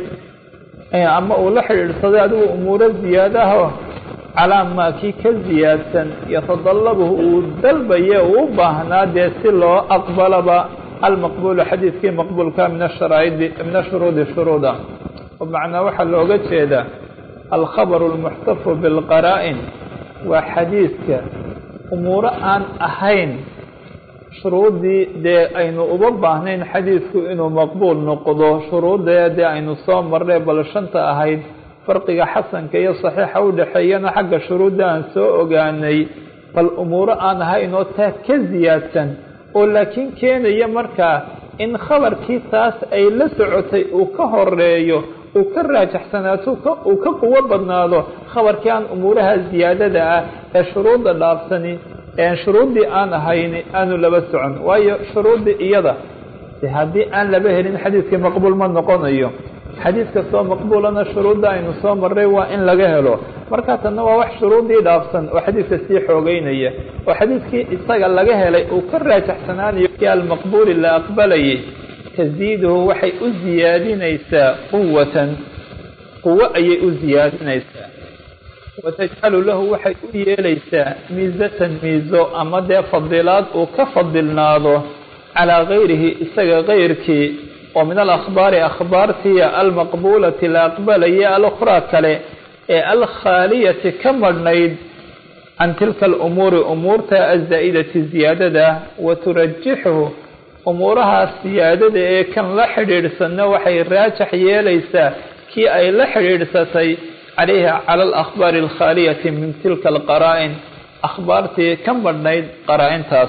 ama uu la xidhiidhsaday adigu umuuro ziyaadaho calaa maa kii ka ziyaadsan yatadallabuhu uu dalbaye uu u baahnaa dee si loo aqbalaba almaqbuulu xadiidkii maqbuulka min asharaa'idi min ashuruudi shuruuda macnaa waxaa looga jeedaa alkhabaru almuxtafu bilqaraa'in waa xadiidka umuuro aan ahayn shuruuddii dee aynu uba baahnayn xadiidku inuu maqbuul noqdo shuruuddee dee aynu soo marnay bal shanta ahayd farqiga xasanka iyo saxiixa u dhexeeyana xagga shuruudda aan soo ogaanay bal umuuro aan ahayn oo taa ka ziyaadsan oo laakiin keenaya markaa in khabarkii taas ay la socotay uu ka horeeyo uu ka raajaxsanaato uu ka quwo badnaado khabarkii aan umuuraha ziyaadada ah ee shuruudda dhaafsani shuruuddii aan ahayni aanu laba socon waayo shuruuddii iyada de haddii aan laba helin xadiidkii maqbuul ma noqonayo xadiid kastoo maqbuulana shuruudda aynu soo marray waa in laga helo markaa tanna waa wax shuruuddii dhaafsan oo xadiidka sii xoogeynaya oo xadiidkii isaga laga helay uu ka raajaxsanaanayo kii almaqbuuli la aqbalayay taziiduhu waxay u ziyaadinaysaa quwatan quwo ayay u ziyaadinaysaa watajcalu lahu waxay u yeelaysaa miisatan miiso ama dee fadilaad uu ka fadilnaado calaa gayrihi isaga kayrkii oo min alakhbaari akhbaartiya almaqbuulati la aqbalaya alukhraa kale ee alkhaaliyati ka madhnayd can tilka alumuuri umuurta azaa'idati ziyaadada wa turajixuhu umuurahaas siyaadada ee kan la xidhiidhsanna waxay raajax yeelaysaa kii ay la xidhiidhsatay calayha cala alakhbaari alkhaaliyati min tilka alqaraa'in akhbaartii ka madhnayd qaraa-intaas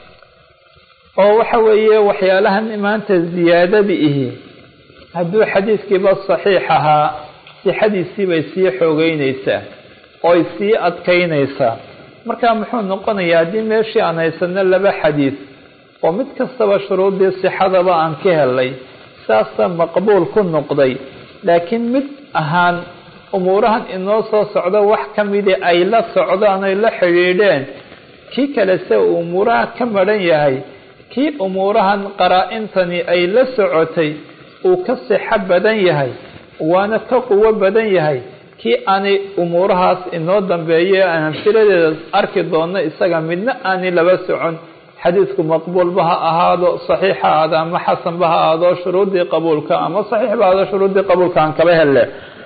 oo waxa weeye waxyaalahan maanta ziyaadada ihi hadduu xadiidkiiba saxiix ahaa sixadiisii bay sii xoogeynaysaa ooy sii adkaynaysaa marka muxuu noqonayaa haddii meeshii aan haysano laba xadiid oo mid kastaba shuruuddii sixadaba aan ka helay saasa maqbuul ku noqday laakiin mid ahaan umuurahan inoo soo socdo wax ka midi ay la socdaan ay la xidhiidheen kii kale se uu umuuraha ka madhan yahay kii umuurahan qaraa-intani ay la socotay uu ka sixo badan yahay waana ka quwo badan yahay kii aanay umuurahaas inoo dambeeye aan amsiladeeda arki doonno isaga midna aanay laba socon xadiidku maqbuulba ha ahaado saxiix ha ahaado ama xasanba ha ahaado shuruuddii qabuulka ama saxiix ba ahaado shuruuddii qabuulka aan kaba helle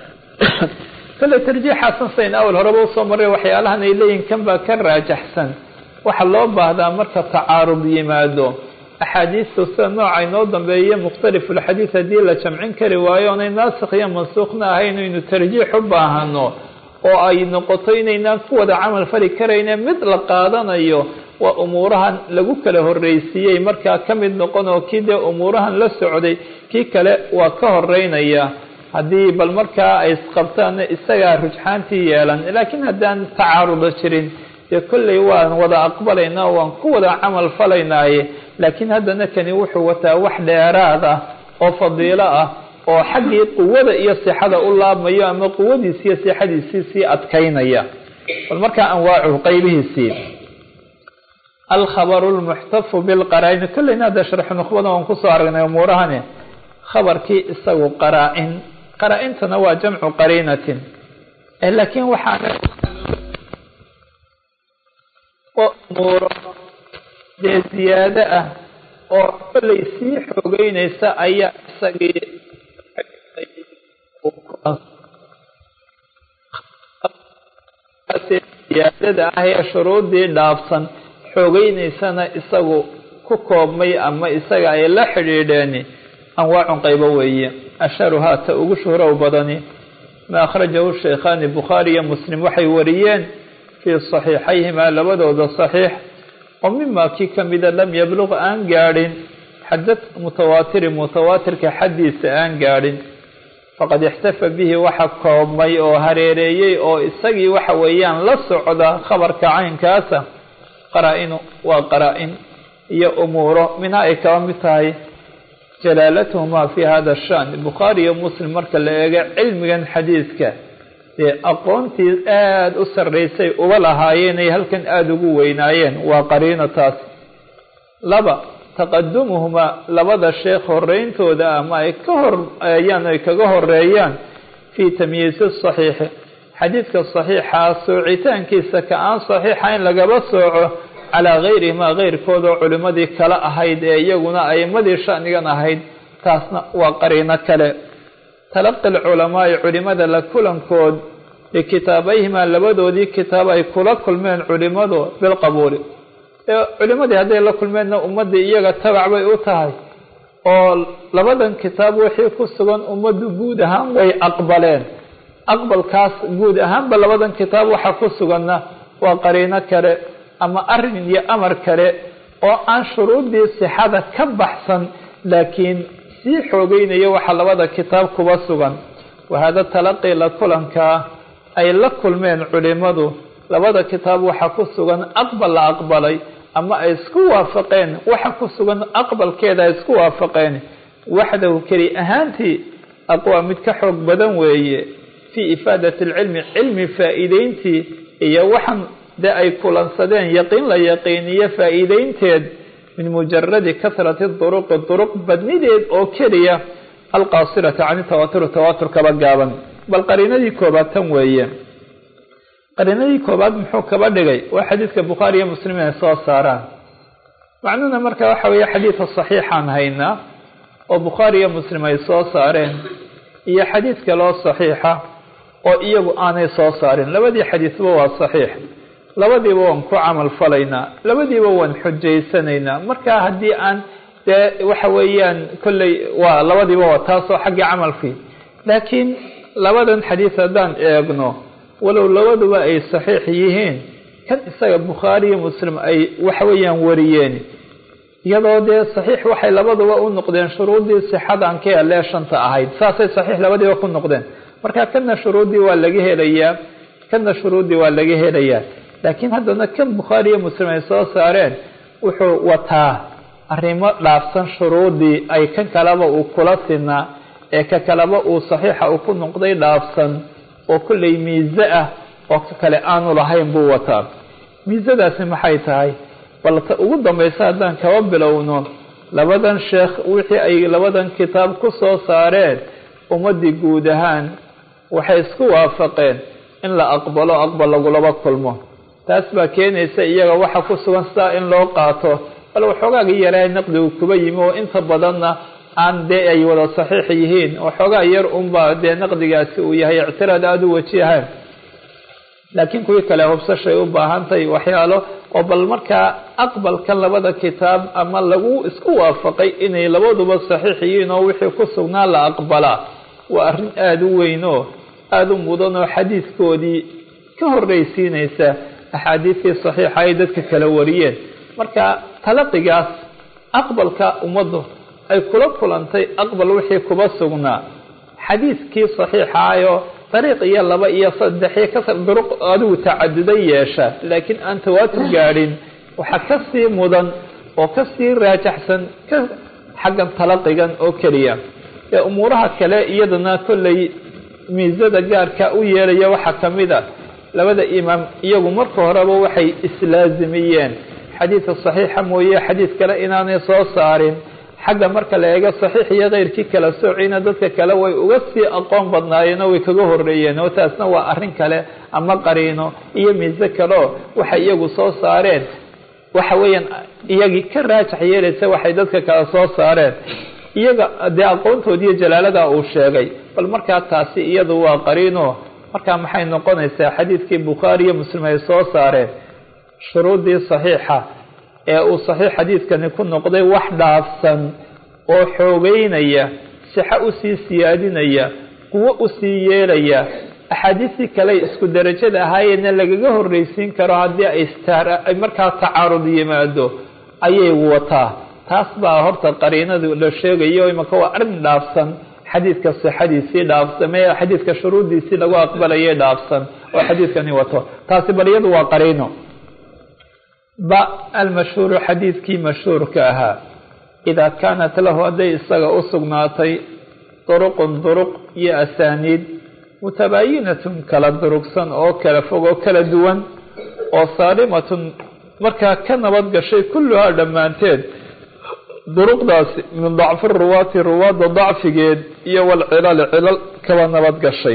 kale tarjiixaasan sayn awal horeba usoo maray waxyaalahan ay leeyihin kan baa ka raajaxsan waxaa loo baahdaa marka tacaarud yimaado axaadiistu sida nooca inoo dambeeye mukhtalifulxadiid haddii la jamcin kari waayo onay naasikh iyo mansuukhna ahayn aynu tarjiix u baahano oo ay noqoto inaynaan ku wada camal fali karayne mid la qaadanayo waa umuurahan lagu kala horreysiiyey markaa ka mid noqon oo kii dee umuurahan la socday kii kale waa ka horeynaya haddii bal markaa ay isqabtaanna isagaa rujxaantii yeelan laakiin haddaan tacaarudo jirin dee kolley waan wada aqbalaynaa waan ku wada camal falaynaaye laakiin haddana kani wuxuu wataa wax dheeraad ah oo fadiilo ah oo xaggii quwada iyo sixada u laabmayo ama quwadiisi iyo sixadiisii sii adkaynaya bal markaa anwaacuhu qaybihiisii alkhabaru lmuxtafu bilqaraa-in kolleyna hadda sharxu nukhbada waan kusoo aragnay umuurahani khabarkii isagu qaraa-in qaraa-intana waa jamcu qariinatin laakiin waxaana umuuro dee ziyaado ah oo kolley sii xoogeynaysa ayaa isagii ziyaadada ah ee shuruuddii dhaafsan xoogeynaysana isagu ku koobmay ama isaga ay la xidhiidheeni anwaacun qaybo weeye asharuhaa ta ugu shuhrow badani ma akhrajahu sheekhaani bukhaari iyo muslim waxay wariyeen fii saxiixayhimaa labadooda saxiix oo mimaa kii ka mida lam yabluq aan gaadhin xadad mutawaatiri mutawaatirka xaddiisa aan gaadhin faqad ixtafa bihi waxa koobmay oo hareereeyey oo isagii waxa weeyaan la socda khabarka caynkaasa qaraa-inu waa qaraa-in iyo umuuro minha ay kaba mid tahay jalaalatuhumaa fi hada shan bukhaari iyo muslim marka la eego cilmigan xadiidka dee aqoontii aada u sarreysay uba lahaayeen ay halkan aada ugu weynaayeen waa qariino taas laba taqadumuhumaa labada sheekh horeyntooda ama ay ka horeeyaan ay kaga horeeyaan fii tamyiisi saxiixi xadiidka saxiixa soocitaankiisa ka aan saxiixa in lagaba sooco calaa gayrihimaa keyrkoodoo culimmadii kale ahayd ee iyaguna a'imadii shanigan ahayd taasna waa qariino kale talaqi lculamaai culimada la kulankood likitaabayhimaa labadoodii kitaab ay kula kulmeen culimadu bilqabuuli culimadii hadday la kulmeenna ummaddii iyaga tabac bay u tahay oo labadan kitaab wixii ku sugan ummaddu guud ahaan way aqbaleen aqbalkaas guud ahaanba labadan kitaab waxa ku suganna waa qariino kale ama arrin iyo amar kale oo aan shuruuddii sixada ka baxsan laakiin sii xoogeynaya waxa labada kitaab kuba sugan wahada talaqi la kulankaa ay la kulmeen culimadu labada kitaab waxa ku sugan aqbal la aqbalay ama ay isku waafaqeen waxa ku sugan aqbalkeeda ay isku waafaqeen waxdahu keli ahaantii aqwaa mid ka xoog badan weeye fii ifaadati alcilmi cilmi faa'iideyntii iyo waxan dee ay kulansadeen yaqiin la yaqiiniyo faa'iideynteed min mujaradi kasrati duruqi duruq badnideed oo keliya alqaasirata can tawaatur tawaatur kaba gaaban bal qariinadii koobaad tan weeye qariinadii koobaad muxuu kaba dhigay waa xadiidka bukhaari iyo muslim ay soo saaraan macnuhuna marka waxa weeye xadiidka saxiixaan haynaa oo bukhaari iyo muslim ay soo saareen iyo xadiid kaloo saxiixa oo iyagu aanay soo saarin labadii xadiisba waa saxiix labadiiba waan ku camal falaynaa labadiiba waan xujaysanaynaa marka haddii aan dee waxa weeyaan kolley waa labadiiba waa taasoo xaggii camalkii laakiin labadan xadiis haddaan eegno walow labaduba ay saxiix yihiin kan isaga bukhaari iyo muslim ay waxa weeyaan wariyeen iyadoo dee saxiix waxay labaduba u noqdeen shuruuddii sixadan ka elee shanta ahayd saasay saxiix labadiiba ku noqdeen marka kana shuruuddii waa laga helayaa kana shuruuddii waa laga helayaa laakiin haddana kan bukhaari iyo muslim ay soo saareen wuxuu wataa arrimo dhaafsan shuruuddii ay kan kaleba uu kula sinaa ee ka kaleba uu saxiixa uu ku noqday dhaafsan oo kolley miise ah oo ka kale aanu lahayn buu wataa miisadaasi maxay tahay balse ugu dambaysa haddaan kaba bilowno labadan sheekh wixii ay labadan kitaab ku soo saareen ummaddii guud ahaan waxay isku waafaqeen in la aqbalo aqbal lagulaba kulmo taas baa keenaysa iyaga waxa ku sugan sidaa in loo qaato bal waxoogaagii yaraa naqdigu kuba yimi oo inta badanna aan dee ay wada saxiix yihiin waxoogaa yar unbaa dee naqdigaasi uu yahay ictiraad aada u wajihaan laakiin kuwii kale hubsashay u baahantahay waxyaalo oo bal markaa aqbalka labada kitaab ama lagu isku waafaqay inay labaduba saxiix yihiin oo wixii ku sugnaa la aqbalaa waa arrin aada u weyn oo aada u mudan oo xadiidkoodii ka horreysiinaysa axaadiistii saxiixa ay dadka kala wariyeen marka talaqigaas aqbalka ummaddu ay kula kulantay aqbal wixii kuba sugnaa xadiidkii saxiixaayo dariiq iyo laba iyo saddex iyo kasar duruq adigu tacaduday yeesha laakiin aan tawaatur gaadhin waxaa ka sii mudan oo ka sii raajaxsan ka xaggan talaqigan oo keliya ee umuuraha kale iyadana kolley miisada gaarka u yeelaya waxaa ka mid a labada imaam iyagu marka horeba waxay islaazimiyeen xadiidka saxiixa mooye xadiid kale inaanay soo saarin xagga marka la eego saxiix iyo keyrkii kala soocina dadka kale way uga sii aqoon badnaayeen oo way kaga horeeyeen oo taasna waa arrin kale ama qariino iyo miise kaleo waxay iyagu soo saareen waxa weeyaan iyagii ka raajax yeelaysa waxay dadka kale soo saareen iyaga dee aqoontoodi iyo jalaalada uu sheegay bal markaa taasi iyadu waa qariino markaa maxay noqonaysaa xadiidkii bukhaari iyo muslim ay soo saareen shuruuddii saxiixa ee uu saxiix xadiidkani ku noqday wax dhaafsan oo xoogeynaya sixo usii siyaadinaya kuwo usii yeelaya axaadiistii kale isku darajada ahaayeenna lagaga horreysiin karo haddii ay ay markaa tacaarud yimaado ayay wataa taas baa horta qariinadu la sheegayo imaka waa arrin dhaafsan xadiidka sixadiisii dhaafsamee xadiidka shuruuddiisii lagu aqbalayay dhaafsan oo xadiidkani wato taasi bal iyadu waa qariino ba almashhuuru xadiidkii mashhuurka ahaa idaa kaanat lahu hadday isaga u sugnaatay duruqun duruq iyo asaaniid mutabaayinatun kala durugsan oo kala fog oo kala duwan oo saalimatun markaa ka nabad gashay kulluhaa dhammaanteed duruqdaasi min dacfi ruwaati ruwaadda dacfigeed iyo walcilali cilal kaba nabad gashay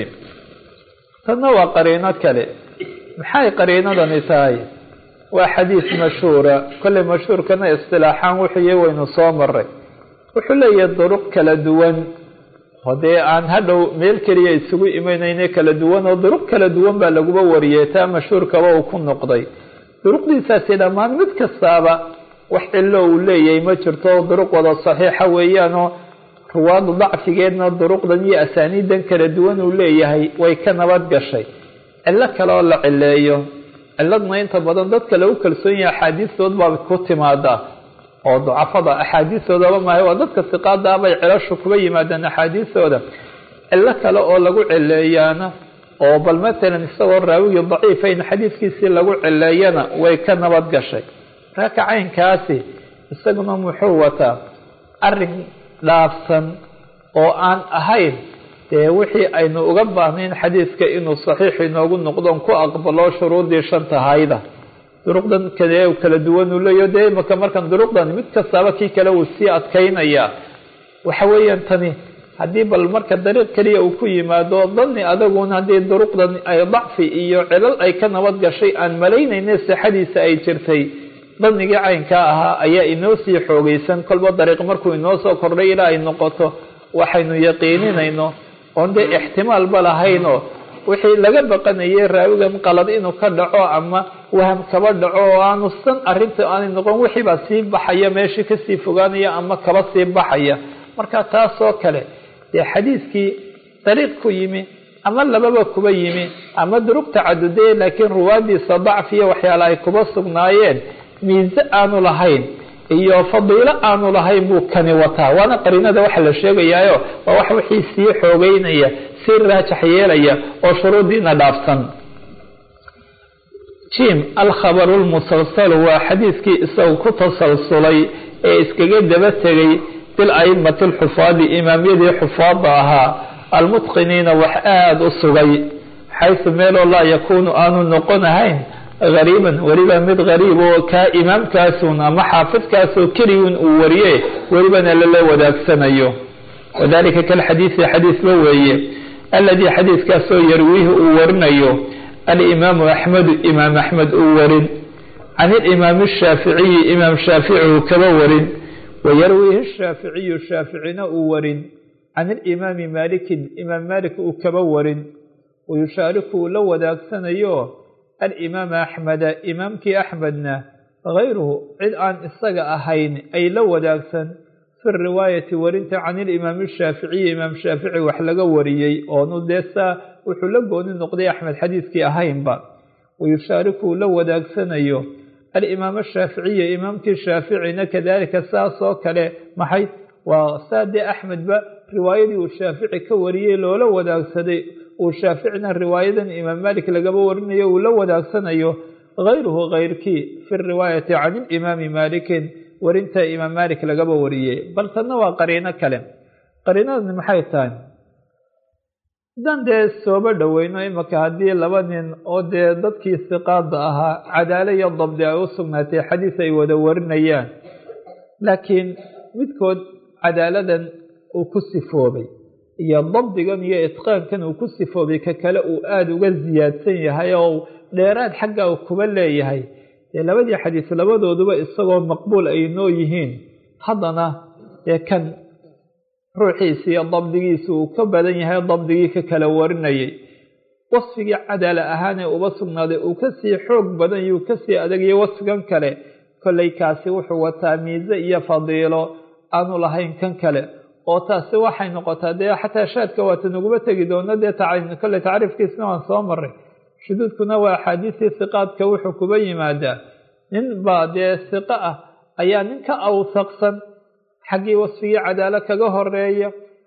tanna waa qariino kale maxay qariinadani tahay waa xadiis mashhuura kolley mashhuurkana istilaaxaan wuxuuy waynu soo maray wuxuu leeyahay duruq kala duwan hodee aan hadhow meel keliya isugu imanayne kala duwan oo duruq kala duwan baa laguba wariyey taa mashhuurkaba uu ku noqday duruqdiisaasi dhammaan mid kastaaba wax cillo uu leeyahay ma jirto duruq wada saxiixa weeyaanoo ruwaadu dacfigeedna duruqdan iyo asaaniidan kala duwan uu leeyahay way ka nabad gashay cillo kale oo la cileeyo ciladna inta badan dadka lagu kalsoon yahay axaadiistood baa ku timaada oo ducafada axaadiistoodaba maaha waa dadka siqaada bay cilashu kuba yimaadaan axaadiistooda cillo kale oo lagu cileeyaana oo bal matalan isagoo raawigii daciifayn xadiidkiisii lagu cileeyana way ka nabad gashay marka caynkaasi isaguna muxuu wataa arin dhaafsan oo aan ahayn dee wixii aynu uga baahnayn xadiidka inuu saxiix inoogu noqdon ku aqbalo shuruudii shanta hayda duruqdan kale kala duwan uu leeyaho dee imaka markan duruqdan mid kastaaba kii kale uu sii adkaynayaa waxa weeyaan tani haddii bal marka dariiq keliya uu ku yimaado dani adaguna haddii duruqdan ay dacfi iyo cilal ay ka nabad gashay aan malaynayne sixadiisa ay jirtay danigii caynkaa ahaa ayaa inoo sii xoogeysan kolba dariiq markuu inoo soo kordhay ilaa ay noqoto waxaynu yaqiininayno oon dee ixtimaalba lahaynoo wixii laga baqanayay raawigan qalad inuu ka dhaco ama waham kaba dhaco oo aanu san arrinta aanay noqon wixiibaa sii baxaya meeshii kasii fogaanaya ama kaba sii baxaya marka taasoo kale dee xadiidkii dariiq ku yimi ama lababa kuba yimi ama duruq tacadudee laakiin ruwaadiisa dacfiya waxyaala ay kuba sugnaayeen miise aanu lahayn iyo fadiilo aanu lahayn buu kani wataa waana qariinada waxa la sheegayaayo waa wax wixii sii xoogeynaya sii raajax yeelaya oo shuruudiina dhaafsan jim alkhabaru lmusalsalu waa xadiidkii isagu ku tasalsulay ee iskaga daba tegay bil aimati alxufaadi imaamyadii xufaada ahaa almutqiniina wax aada u sugay xaysu meeloo laa yakuunu aanu noqon ahayn gariiban weliba mid gariib oo kaa imaamkaasun ama xaafidkaasoo keliyun uu wariye welibana lala wadaagsanayo wadalika kalxadiisi xadiisba weeye aladii xadiiskaasoo yarwiihi uu warinayo alimaamu axmedu imaam axmed uu warin can ilimaami ashaaficiyi imaam shaafici uu kaba warin wayarwiihi shaaficiyu shaaficina uu warin can ilimaami maalikin imaam maalik uu kaba warin wayushaariku uu la wadaagsanayo alimaama axmeda imaamkii axmedna gayruhu cid aan isaga ahayn ay la wadaagsan fi riwaayati warinta can ilimaami ashaaficiyi imaam shaafici wax laga wariyey oonu dee saa wuxuu la gooni noqday axmed xadiiskii ahaynba wayushaariku uu la wadaagsanayo alimaam ashaaficiya imaamkii shaaficina kadalika saasoo kale maxay waa saa dee axmedba riwaayadii uu shaafici ka wariyey loola wadaagsaday uu shaaficina riwaayadan imaam malik lagaba warinayo uu la wadaagsanayo gayruhu kayrkii fi riwaayati can ilimaami maalikin warinta imaam malik lagaba wariyey bal tanna waa qariino kale qariinadani maxay tahay haddaan dee sooba dhoweyno imaka haddii laba nin oo dee dadkii siqaada ahaa cadaalo iyo dabdi ay u sugnaatay xadiis ay wada warinayaan laakiin midkood cadaaladan uu ku sifoobay iyo dabdigan iyo itqaankan uu ku sifoobay ka kale uu aada uga siyaadsan yahay oo dheeraad xagga uu kuba leeyahay dee labadii xadiis labadooduba isagoo maqbuul ay noo yihiin haddana dee kan ruuxiisi iyo dabdigiisa uu ka badan yahay dabdigii ka kala warinayay wasfigii cadaala ahaan ee uba sugnaaday uu kasii xoog badan iyo uu kasii adagayay wasfigan kale kollay kaasi wuxuu wataa miise iyo fadiilo aanu lahayn kan kale oo taasi waxay noqotaa dee xataa shaadka waata naguma tegi doono dee kolley tacriifkiisna waan soo maray shuduudkuna waa axaadiistii siqaadka wuxuu kuba yimaadaa nin baa dee siqo ah ayaa nin ka awsaqsan xaggii wasfigii cadaalo kaga horeeya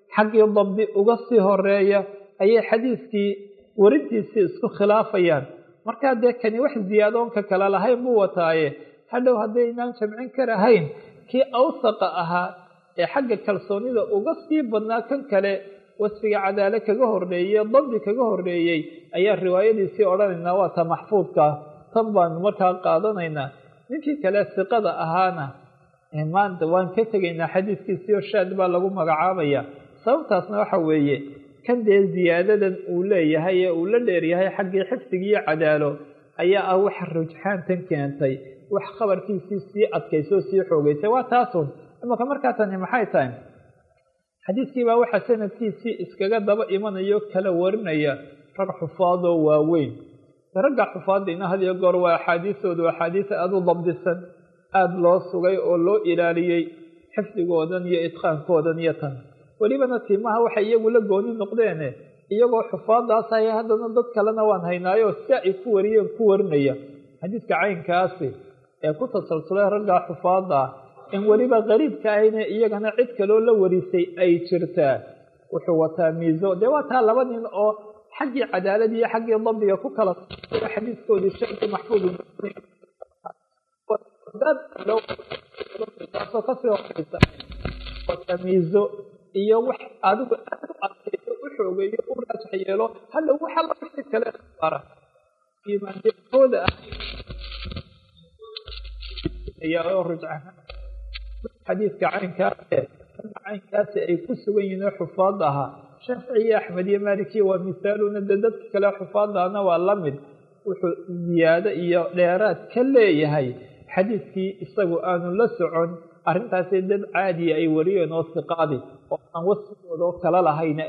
xaggii dabdi uga sii horeeya ayay xadiiskii warintiisii isku khilaafayaan markaa dee kani wax ziyaadoonka kale lahayn buu wataaye hadhow haddaynaan jamcin karahayn kii awsaqa ahaa ee xagga kalsoonida uga sii badnaa kan kale wasfiga cadaale kaga horreeyey dabdi kaga horreeyey ayaa riwaayadiisii odhanaynaa waa ta maxfuudkaa tan baanu markaa qaadanaynaa ninkii kale siqada ahaana maanta waan ka tegaynaa xadiiskiisiio shaad baa lagu magacaabaya sababtaasna waxa weeye kan dee ziyaadadan uu leeyahay ee uu la dheeryahay xaggii xifdigiiyo cadaalo ayaa ah waxa rujxaantan keentay wax khabarkiisii sii adkaysoo sii xoogeysay waa taasun imaka markaa tani maxay tahay xadiiskiibaa waxaa sanadkiisii iskaga daba imanayo kala warinaya rag xufaadoo waaweyn ragga xufaadiina had iyo goor waa axaadiistoodu axaadiis aada u dabdisan aada loo sugay oo loo ilaaliyey xifdigoodan iyo idqaankoodan iyo tan welibana tiimaha waxay iyagu la gooni noqdeene iyagoo xufaadaas haya haddana dad kalena waan haynaayo si ay ku wariyeen ku warinaya xadiiska caynkaasi ee ku tasalsulay raggaa xufaada in weliba qariibka ahayne iyagana cid kaloo la warisay ay jirtaa wuxuu wataa miiso dee waa taa laba nin oo xaggii cadaalad iyo xaggii dabdiga ku kala xadiiskoodii shaki maxfuud taasoo kasii horeysa wataa miiso iyo wax adigu aad u adkayso u xoogeeyo u raajax yeelo hadhow waxa la wixii kale bara iimaanjooda ah ayaa oo rujca xadiidka caynkaase caynkaasi ay ku sugan yihiin oo xufaad ahaa shaafici iyo axmed iyo maalikiya waa misaaluna de dadka kale xufaadahna waa la mid wuxuu ziyaado iyo dheeraad ka leeyahay xadiidkii isagu aanu la socon arrintaasi dad caadiya ay wariyeen oo siqaadi oo aan wasfigooda oo kala lahayn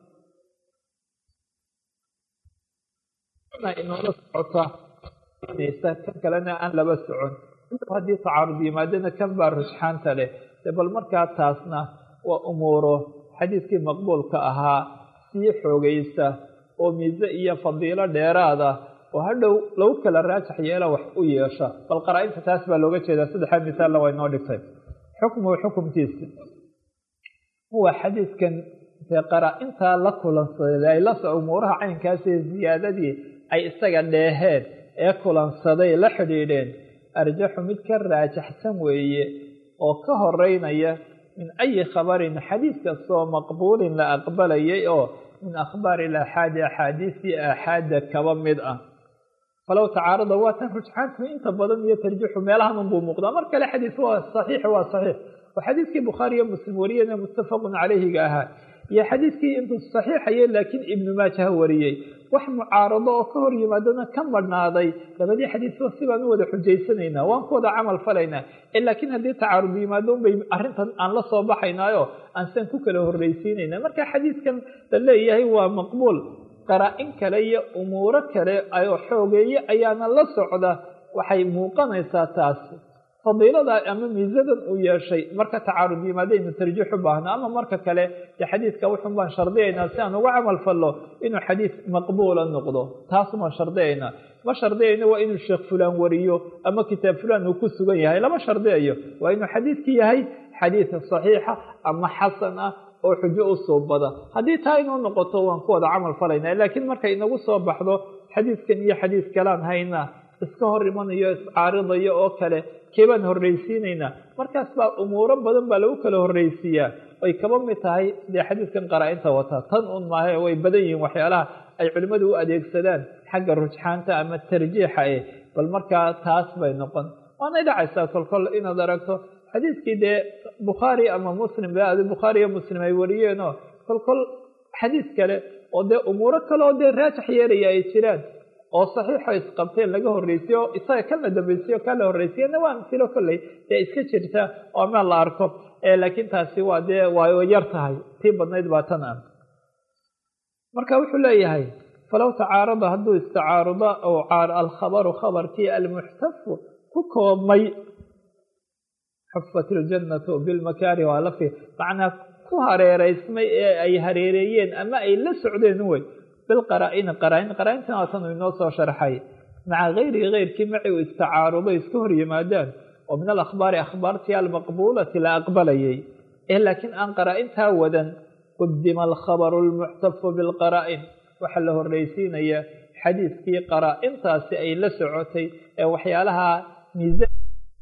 inoola socota kan kalena aan laba socon haddii tacaarud yimaadana kan baa rujxaanta leh de bal markaa taasna waa umuuro xadiidkii maqbuulka ahaa sii xoogaysa oo miise iyo fadiilo dheeraada oo hadhow lagu kala raajax yeela wax u yeesha bal qaraa-inta taas baa looga jeedaa saddexdaa misaalna waa inoo dhigtay xukmuhu xukumkiisa huwa xadiidkan dee qaraa-intaa la kulansaday ay las umuuraha caynkaasi ziyaadadii ay isaga dheeheen ee kulansaday la xidhiidheen arjaxu mid ka raajaxsan weeye oo ka horeynaya min ayi khabarin xadiis kastoo maqbuulin la aqbalayay oo min akhbaari ilaxaadi axaadiisii aaxaada kaba mid ah falow tacaarada waa tan rujxaantu inta badan iyo tarjixu meelahan unbuu muuqdaa mar kale xadiis waa saxiix waa saxiix oo xadiiskii bukhaari iyo muslim wariyeen ee muttafaqun calayhiga ahaa iyo xadiiskii intuu saxiixaye laakiin ibnu maajaha wariyey wax mucaarado oo ka hor yimaadana ka madhnaaday labadii xadiisba sibaan u wada xujaysanaynaa waan ku wada camal falaynaa laakiin haddii tacaarud yimaado unbay arrintan aan la soo baxaynaayo aan san ku kala horreysiinayna marka xadiiskan la leeyahay waa maqbuul qaraa-in kale iyo umuuro kale oo xoogeeye ayaana la socda waxay muuqanaysaa taas fadiilada ama miisadan uu yeeshay marka tacaarud yimaadaynu tarjiix u baahno ama marka kale dee xadiidka wuxun baan shardiyaynaa si aan uga camal fallo inuu xadiid maqbuula noqdo taasumaan shardiyaynaa ma shardiyayno waa inuu sheekh fulaan wariyo ama kitaab fulaan uu ku sugan yahay lama shardiyayo waa inuu xadiidki yahay xadiid saxiixa ama xasan ah oo xujo u suubada haddii taa inuu noqoto waan ku wada camal falaynaa laakiin markay inagu soo baxdo xadiidkan iyo xadiis kalaan haynaa iska hor imanayo iscaaridayo oo kale keebaan horreysiinaynaa markaas baa umuuro badan baa lagu kala horreysiiyaa ay kaba mid tahay sidee xadiidkan qaraa-inta wataa tan un maaha way badan yihiin waxyaalaha ay culimmadu u adeegsadaan xagga rujxaanta ama tarjiixa eh bal markaa taas bay noqon waanay dhacaysaa kolkol inaad aragto xadiidkii dee bukhaari ama muslim be bukhaari iyo muslim ay wariyeenoo kolkol xadiis kale oo dee umuuro kale oo dee raajax yeelaya ay jiraan oo saxiixo isqabteen laga horreysiyo isaga kan la dambaysiyo kan la horreysiyana waa amsilo kolley dee iska jirta oo meel la arko laakiin taasi waa dee waa yar tahay tii badnayd baa tan ah marka wuxuu leeyahay falow tacaarada hadduu istacaarudo oo alkhabaru khabarkii almuxtafu ku koobmay xufat iljannatu bilmakaari waa lafi macnaa ku hareereysmay ee ay hareereeyeen ama ay la socdeen wey bilqaraa-ini qaraa-in qaraa-intan waatan uu inoo soo sharxay maca gayrihi keyrkii maci uu istacaarudo iska hor yimaadaan oo min alakhbaari akhbaartii almaqbuulati la aqbalayay ee laakiin aan qaraa-intaa wadan qudima alkhabaru almuctafu bilqaraa'in waxaa la horreysiinaya xadiidkii qaraa-intaasi ay la socotay ee waxyaalaha miisaan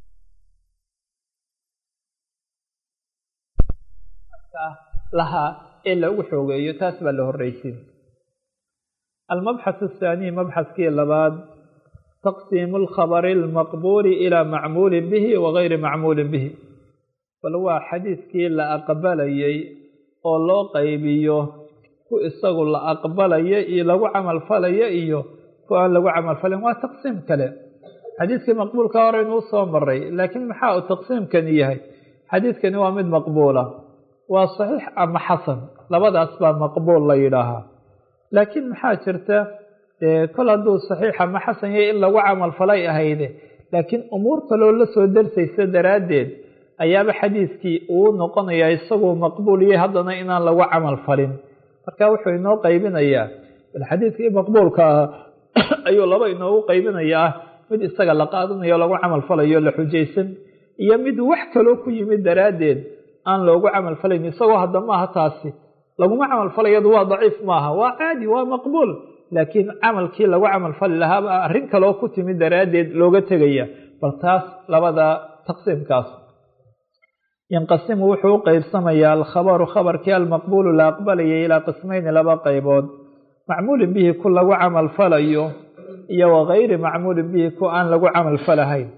lahaa ee lagu xoogeeyo taas baa la horreysiin almabxath athaaniy mabxaskii labaad taqsiimu alkhabari almaqbuuli ilaa macmuulin bihi wagayri macmuulin bihi bal waa xadiidkii la aqbalayay oo loo qaybiyo ku isagu la aqbalayo iyo lagu camalfalayo iyo ku aan lagu camalfalin waa taqsiim kale xadiidkii maqbuulka hore inuu soo maray laakiin maxaa uu taqsiimkani yahay xadiidkani waa mid maqbuula waa saxiix ama xasan labadaas baa maqbuul la yidhaahaa laakiin maxaa jirta kol hadduu saxiix ama xasan yahay in lagu camalfalay ahayde laakiin umuur kaloo la soo darsaysa daraaddeed ayaaba xadiidkii uu noqonayaa isaguu maqbuul yahay haddana inaan lagu camal falin marka wuxuu inoo qaybinayaa bal xadiidkii maqbuulka ah ayuu laba inoogu qaybinayaa mid isaga la qaadanayo o lagu camal falayo la xujaysan iyo mid wax kaloo ku yimid daraaddeed aan loogu camal falayn isagoo hadda maaha taasi laguma camal falayadu waa daciif maaha waa caadi waa maqbuul laakiin camalkii lagu camal fali lahaaba arrin kaloo ku timid daraaddeed looga tegaya bal taas labada taqsiimkaas yanqasimu wuxuu u qeybsamayaa alkhabaru khabarkii almaqbuulu la aqbalayay ilaa qismayni laba qaybood macmuulin bihi ku lagu camal falayo iyo wagayri macmuulin bihi ku aan lagu camal falahayn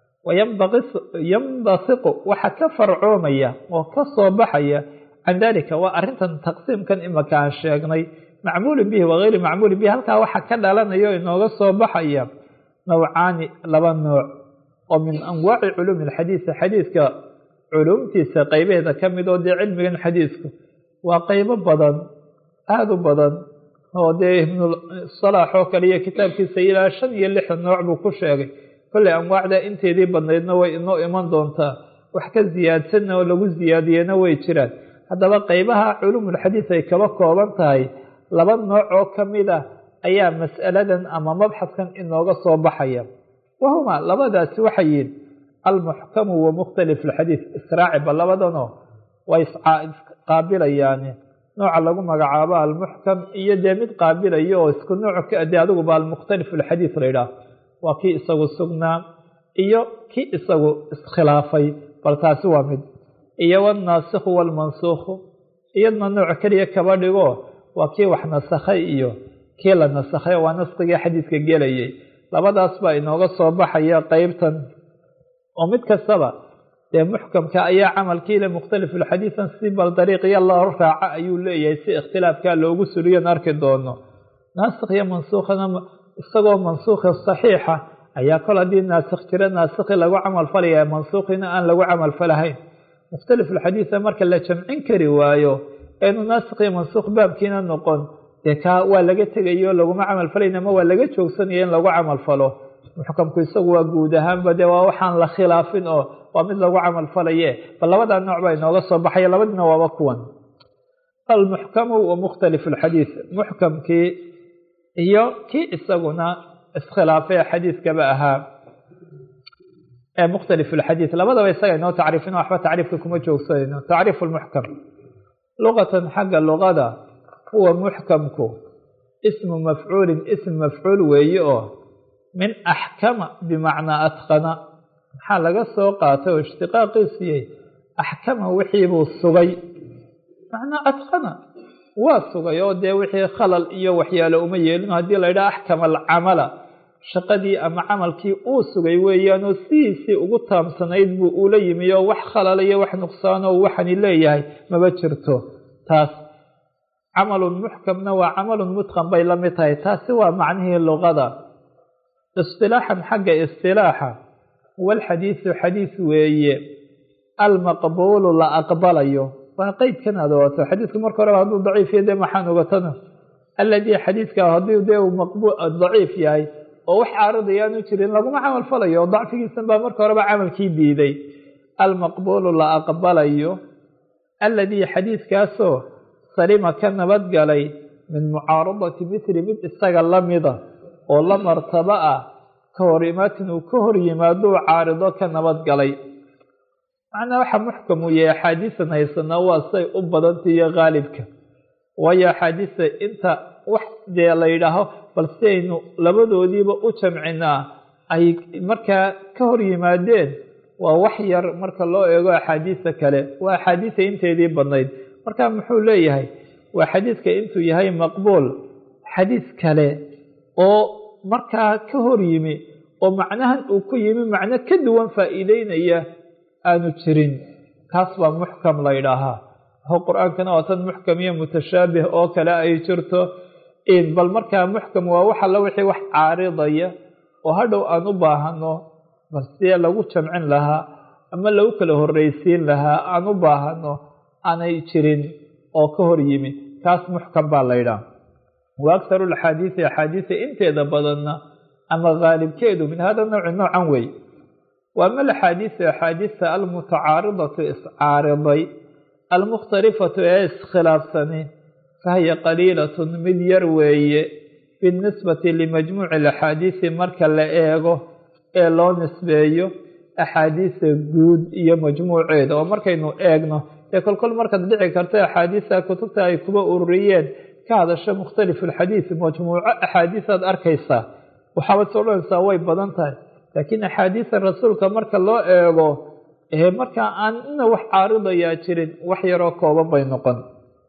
wayandasiqu waxa ka farcoomaya oo ka soo baxaya can dalika waa arrintan taqsiimkan imaka aan sheegnay macmuulin bihi wagayri macmuulin bihi halkaa waxa ka dhalanayo inooga soo baxaya nawcaani laba nooc oo min anwaaci culuumi alxadiisi xadiidka culumtiisa qaybaheeda ka mid oo dee cilmigan xadiidku waa qaybo badan aada u badan oo dee ibnusalaax oo kale iyo kitaabkiisa ilaa shan iyo lixdan nooc buu ku sheegay kolley anwaacda inteedii badnaydna way inoo iman doontaa wax ka siyaadsanna oo lagu siyaadiyena way jiraan haddaba qaybaha culuumulxadiis ay kaba kooban tahay laba nooc oo ka mid ah ayaa mas'aladan ama mabxadkan inooga soo baxaya wahuma labadaasi waxay yihin almuxkamu wa mukhtalif alxadiid israaciba labadanoo way isqaabilayaani nooca lagu magacaabo almuxkam iyo dee mid qaabilayo oo isku nooc dee adiguba almukhtalif alxadiid la yidhaah waa kii isagu sugnaa iyo kii isagu iskhilaafay bal taasi waa mid iyo wannaasikhu waalmansuukhu iyadna nooc keliya kaba dhigo waa kii wax nasakhay iyo kii la nasakhay waa naskigii xadiidka gelayay labadaas baa inooga soo baxaya qeybtan oo mid kastaba dee muxkamka ayaa camalkiile mukhtalifulxadiidan si bal dariiqiya loo raaca ayuu leeyahay si ikhtilaafkaa loogu suliyon arki doono naasikh iyo mansuukhana isagoo mansuukhi saxiixa ayaa kol haddii naasikh jira naasikhi lagu camal falaya mansuukhina aan lagu camal falahayn mukhtalifulxadiida marka la jamcin kari waayo eenu naasikh iyo mansuukh baabkiina noqon dee kaa waa laga tegayo laguma camal falayn ama waa laga joogsanaya in lagu camal falo muxkamku isagu waa guud ahaanba dee waa waxaan la khilaafin oo waa mid lagu camal falaye bal labadaa nooc baa inooga soo baxaya labadina waaba kuwan almuxkamu wa mukhtalif alxadiid muxkamkii iyo kii isaguna iskhilaafay xadiidkaba ahaa ee mukhtalif alxadiid labadaba isaga inoo tacriifin waxba tacriifka kuma joogsanayno tacriif lmuxkam luqatan xagga luqada huwa muxkamku ismu mafcuulin ism mafcuul weeye oo min axkama bimacnaa adqana maxaa laga soo qaatay oo ishtiqaaqiisiyey axkama wixiibuu sugay macnaa adqana waa sugay oo dee wixii khalal iyo waxyaalo uma yeelin haddii la yidhaha axkama alcamala shaqadii ama camalkii uu sugay weeyaanoo sidiisii ugu taamsanayd buu ula yimi oo wax khalal iyo wax nuqsaanoo waxani leeyahay maba jirto taas camalun muxkamna waa camalun mutqan bay la mid tahay taasi waa macnihii luqada istilaaxan xagga istilaaxa walxadiisu xadiis weeye almaqbuulu la aqbalayo waa qeydkan aad ogato xadiidku marka horeba hadduu daciif yahay dee maxaan ogatana alladii xadiidka haddii dee uu maqbul daciif yahay oo wax caaridayaanu jirin laguma camal falayo oo dacfigiisan baa marka horeba camalkii diiday almaqbuulu la aqbalayo alladii xadiidkaasoo salima ka nabadgalay min mucaaradati mithli mid isaga la mida oo la martabo ah ka hor imaatin uu ka hor yimaadou caarido ka nabadgalay macnaa waxa muxkam uu yahay axaadiisan haysanaa waa say u badanta iyo qaalibka waayo axaadiista inta wax dee la yidhaaho bal si aynu labadoodiiba u jamcinaa ay markaa ka hor yimaadeen waa wax yar marka loo eego axaadiista kale waa axaadiista inteedii badnayd marka muxuu leeyahay waa xadiidka intuu yahay maqbuul xadiis kale oo markaa ka hor yimi oo macnahan uu ku yimi macno ka duwan faa'iideynaya aanu jirin kaas baa muxkam la ydhaahaa ho qur-aankana waa tan muxkam iyo mutashaabih oo kale ay jirto bal markaa muxkam waa wax alla wixii wax caaridaya oo hadhow aan u baahano bal sidee lagu jamcin lahaa ama lagu kala horreysiin lahaa aan u baahano aanay jirin oo ka hor yimi kaas muxkam baa la ydhaha wa akharu axaadiisi axaadiisa inteeda badanna ama qaalibkeedu min hada nawci noocan wey wa ama alaxaadiisu axaadiista almutacaaridatu iscaariday almukhtalifatu ee iskhilaafsani fahiya qaliilatun mid yar weeye binisbati limajmuuci alaxaadiisi marka la eego ee loo nisbeeyo axaadiista guud iyo majmuuceeda oo markaynu eegno dee kolkol markaad dhici karta axaadiista kutubta ay kuba ururiyeen ka hadasho mukhtalifu alxadiis majmuuco axaadiisaad arkaysaa waxaabad soo dhanaysaa way badan tahay laakiin axaadiista rasuulka marka loo eego ee markaa aan ina wax caaridayaa jirin wax yaroo kooban bay noqon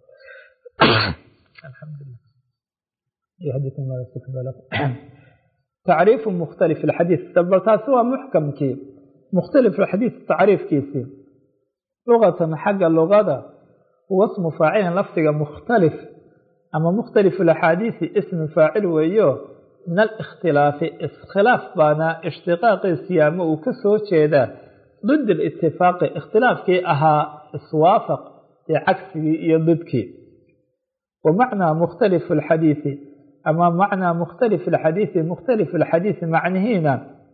tacriifu mukhtalif alxadiis bal taasi waa muxkamkii mukhtalif alxadiis tacriifkiisii lugatan xagga lugada huwa smu faacilin lafdiga mukhtalif ama mukhtalif alaxaadiisi ismi faacil weeyo min alikhtilaafi iskhilaaf baana ishtiqaaqiisi ama uu ka soo jeedaa did alitifaaqi ikhtilaafkii ahaa iswaafaq ee cagsigii iyo didkii wa macnaa mukhtalifu alxadiisi ama macnaa mukhtalif alxadiisi mukhtalif alxadiisi macnihiina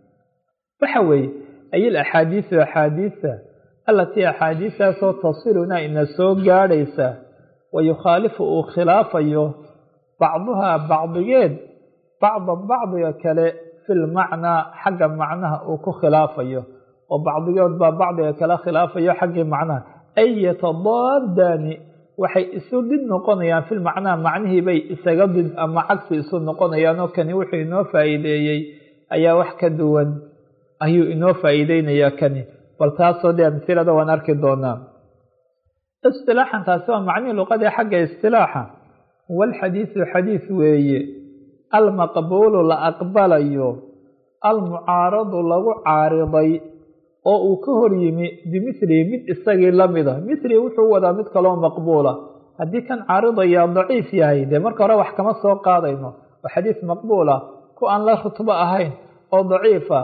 waxa weeye ay alaxaadiisu axaadiisa alatii axaadiistaasoo tasiluna ina soo gaadhaysa wa yukhaalifu uu khilaafayo bacduhaa bacdigeed bacdan bacdiga kale fi lmacnaa xagga macnaha uu ku khilaafayo oo bacdigood baa bacdiga kale khilaafayo xaggii macnaha ay yatadaadaani waxay isu did noqonayaan fi lmacnaa macnihii bay isaga did ama cagsi isu noqonayaan oo kani wuxuu inoo faa'iideeyey ayaa wax ka duwan ayuu inoo faa'iideynayaa kani bal taasoo dee amsilada waan arki doonaa istilaaxan taasi waa macnihii luqadii xagga istilaaxa walxadiisu xadiis weeye almaqbuulu la aqbalayo almucaaradu lagu caariday oo uu ka hor yimi bimithlihi mid isagii lamida mithlihi wuxuu wadaa mid kaloo maqbuula haddii kan caaridayaa daciif yahay dee marka hore wax kama soo qaadayno oo xadiis maqbuula ku aan la rutbo ahayn oo daciifa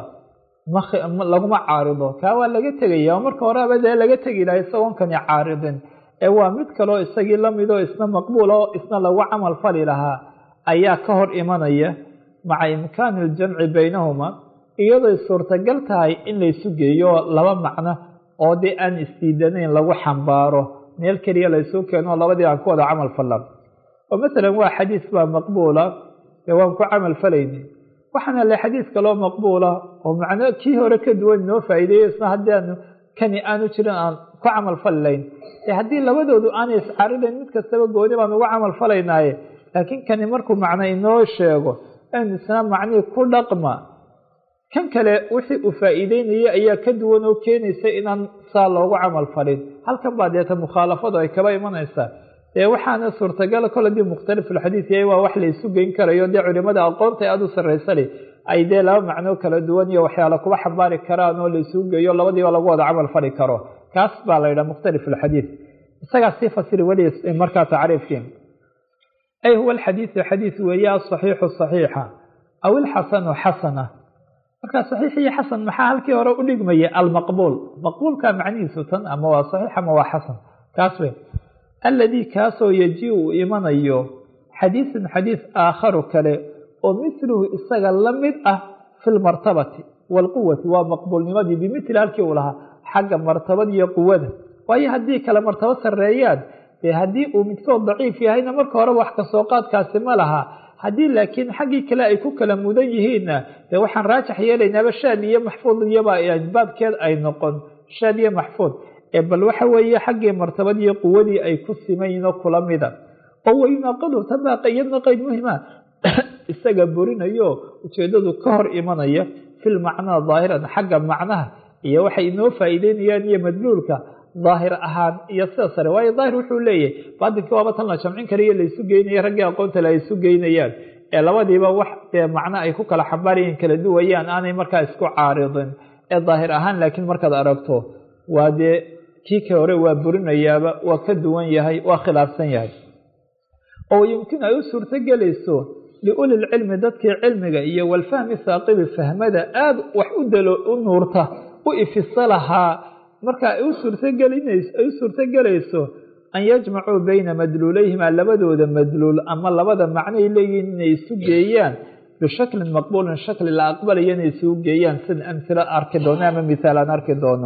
laguma caarido kaa waa laga tegaya oo marka horeba dee laga tegi lahay isagoon kani caaridin ee waa mid kaloo isagii lamidoo isna maqbuula oo isna lagu camal fali lahaa ayaa ka hor imanaya maca imkaani iljamci baynahuma iyadoy suurtagal tahay in laysu geeyo laba macno oo dee aan isdiidanayn lagu xambaaro meel keliya laysu keeno labadii aan ku wada camal fallan oo masalan waa xadiis baa maqbuula dee waan ku camal falayni waxaana le xadiis kaloo maqbuula oo macno kii hore ka duwan inoo faa'iideeyo isna haddii aanu kani aanu jirin aan ku camal falilayn dee haddii labadoodu aanay iscaridayn mid kastaba gooni baan ugu camal falaynaaye laakiin kani markuu macno inoo sheego in isna macnihii ku dhaqma kan kale wixii uu faa'iideynayay ayaa ka duwan oo keenaysa inaan saa loogu camal falin halkan baa deeta mukhaalafadu ay kaba imanaysaa dee waxaana suurtagala kol hadii mukhtalifulxadiis yahay waa wax la isu geyn karayo dee culimada aqoonta aada u sarraysani ay dee laba macno kala duwan iyo waxyaala kuba xambaari karaan oo la isugu geeyo labadiiba lagu wada camal fali karo kaas baa la yidhaha mukhtalifulxadiis isagaa sii fasiri weli markaa tacriifkii ay huwa alxadiisu xadiis weeye asaxiixu saxiixa aw ilxasanu xasana markaa saxiix iyo xasan maxaa halkii hore u dhigmaya almaqbuul maqbuulka macnihiisu tan ama waa saxiix ama waa xasan kaas wey alladii kaasoo yaji uu imanayo xadiisun xadiis aakharu kale oo mithluhu isaga la mid ah fi lmartabati waalquwati waa maqbuulnimadii bimithli halkii uu lahaa xagga martabada iyo quwada waayo haddii kale martabo sarreeyaan dee haddii uu midkood daciif yahayna marka horeba wax kasoo qaadkaasi ma laha haddii laakiin xaggii kale ay ku kala mudan yihiinna dee waxaan raajax yeelaynaaba shaad iyo maxfuud iyoba baabkeed ay noqon shaad iyo maxfuud ee bal waxa weeye xaggii martabadiiyo quwadii ay ku simayiin oo kula mida oo wayunaaqadu tabaaqa iyadna qeyd muhima isaga burinayo ujeedadu ka hor imanaya fil macnaa daahiran xagga macnaha iyo waxay inoo faa'iideynayaan iyo madluulka daahir ahaan iyo sida sare waayo daahir wuxuu leeyahay baatinkii waaba tan la jamcin karayo laysu geynaya raggii aqoontale ay isu geynayaan ee labadiiba wax dee macno ay ku kala xambaarayeen kala duwayaan aanay markaa isku caaridin ee daahir ahaan laakiin markaad aragto waa dee kii ka hore waa burinayaaba waa ka duwan yahay waa khilaafsan yahay oo yumkin ay u suurto gelayso liuli lcilmi dadkii cilmiga iyo walfahmi saaqibi fahmada aada wax u dalo u nuurta u ifisa lahaa marka ay u suurtogelinayso ay u suurtogelayso an yajmacuu bayna madluulayhima labadooda madluul ama labada macnoay leeyihiin inay isu geeyaan bishaklin maqbuulin shakli la aqbalayo inay isugu geeyaan sida amhilo arki doono ama mithaal aan arki doono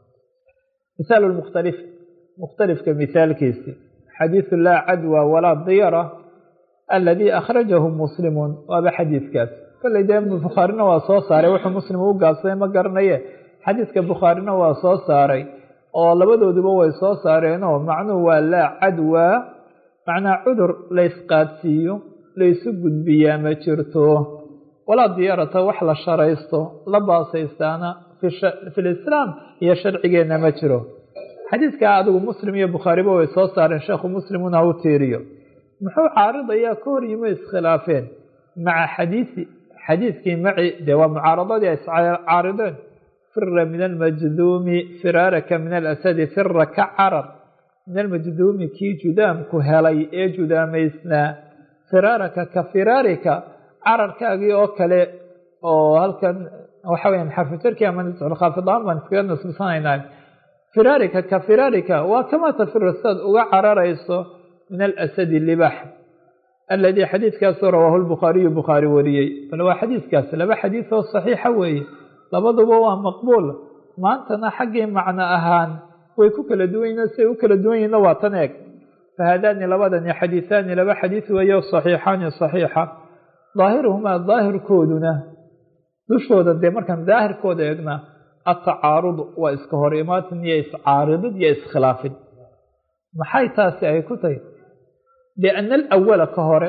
mithaalu mukhtalif mukhtalifka mithaalkiisi xadiidu laa cadwa walaa diyara aladii akhrajahu muslimun waaba xadiidkaas kolley dee bukhaarina waa soo saaray wuxuu muslim u gaabsaday ma garanaye xadiidka bukhaarina waa soo saaray oo labadooduba way soo saareenoo macnuhu waa laa cadwa macnaa cudur laysqaadsiiyo laysu gudbiyaa ma jirto walaa diyaarata wax la sharaysto la baasaystaana fi lislaam iyo sharcigeenna ma jiro xadiidkaa adigu muslim iyo bukhaariba way soo saareen sheekhu muslimuna u tiiriyo muxuu caaridayaa ka hor yimo iskhilaafeen maca xadiisi xadiidkii maci dee waa mucaaradadii ay iscaarideen fira min almajduumi firaaraka min alasadi fira ka carar min almajduumi kii judaamku helay ee judaamaysnaa firaaraka ka firaarika cararkaagii oo kale oo halkan waxa weya xarfujarki ama khaafidaan baan iskaga nasbisanaynaa firaarika ka firaarika waa kama tafiru saad uga cararayso min alasadi libax aladii xadiidkaasoo rawaahu lbukhaariyu bukhaari wariyey bal waa xadiidkaas laba xadiid oo saxiixa weeye labaduba waa maqbuul maantana xaggii macno ahaan way ku kala duwan yihin siay u kala duwan yihinna waa tan eeg fahaadaani labadani xadiihaani laba xadiid weeyo saxiixaani saxiixa daahiruhumaa daahirkooduna dushooda dee markaan daahirkooda eegna atacaarud waa iska hor imaatin iyo iscaaridid iyo iskhilaafid maxay taasi ay ku tahay lianna alawala ka hore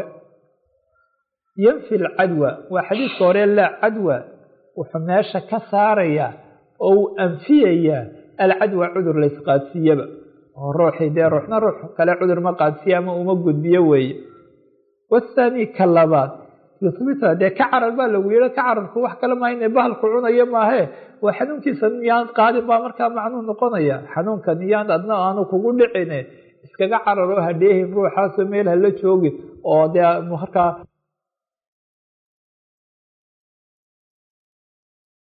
yanfi alcadwa waa xadiidka hore laa cadwa wuxuu meesha ka saarayaa oo uu anfiyayaa alcadwa cudur laysqaadsiiyaba oo ruuxii dee ruuxna ruux kale cudur ma qaadsiya ama uma gudbiyo weeye wathaani ka labaad yuhbita dee ka carar baa lagu yihi ka cararku wax kale maa ina bahalku cunayo maahee waa xanuunkiisa niyaan qaadin baa markaa macnuu noqonaya xanuunka niyaan adna aanu kugu dhicine iskaga cararoo hadheehin ruuxaasoo meel hala joogin oo dee markaa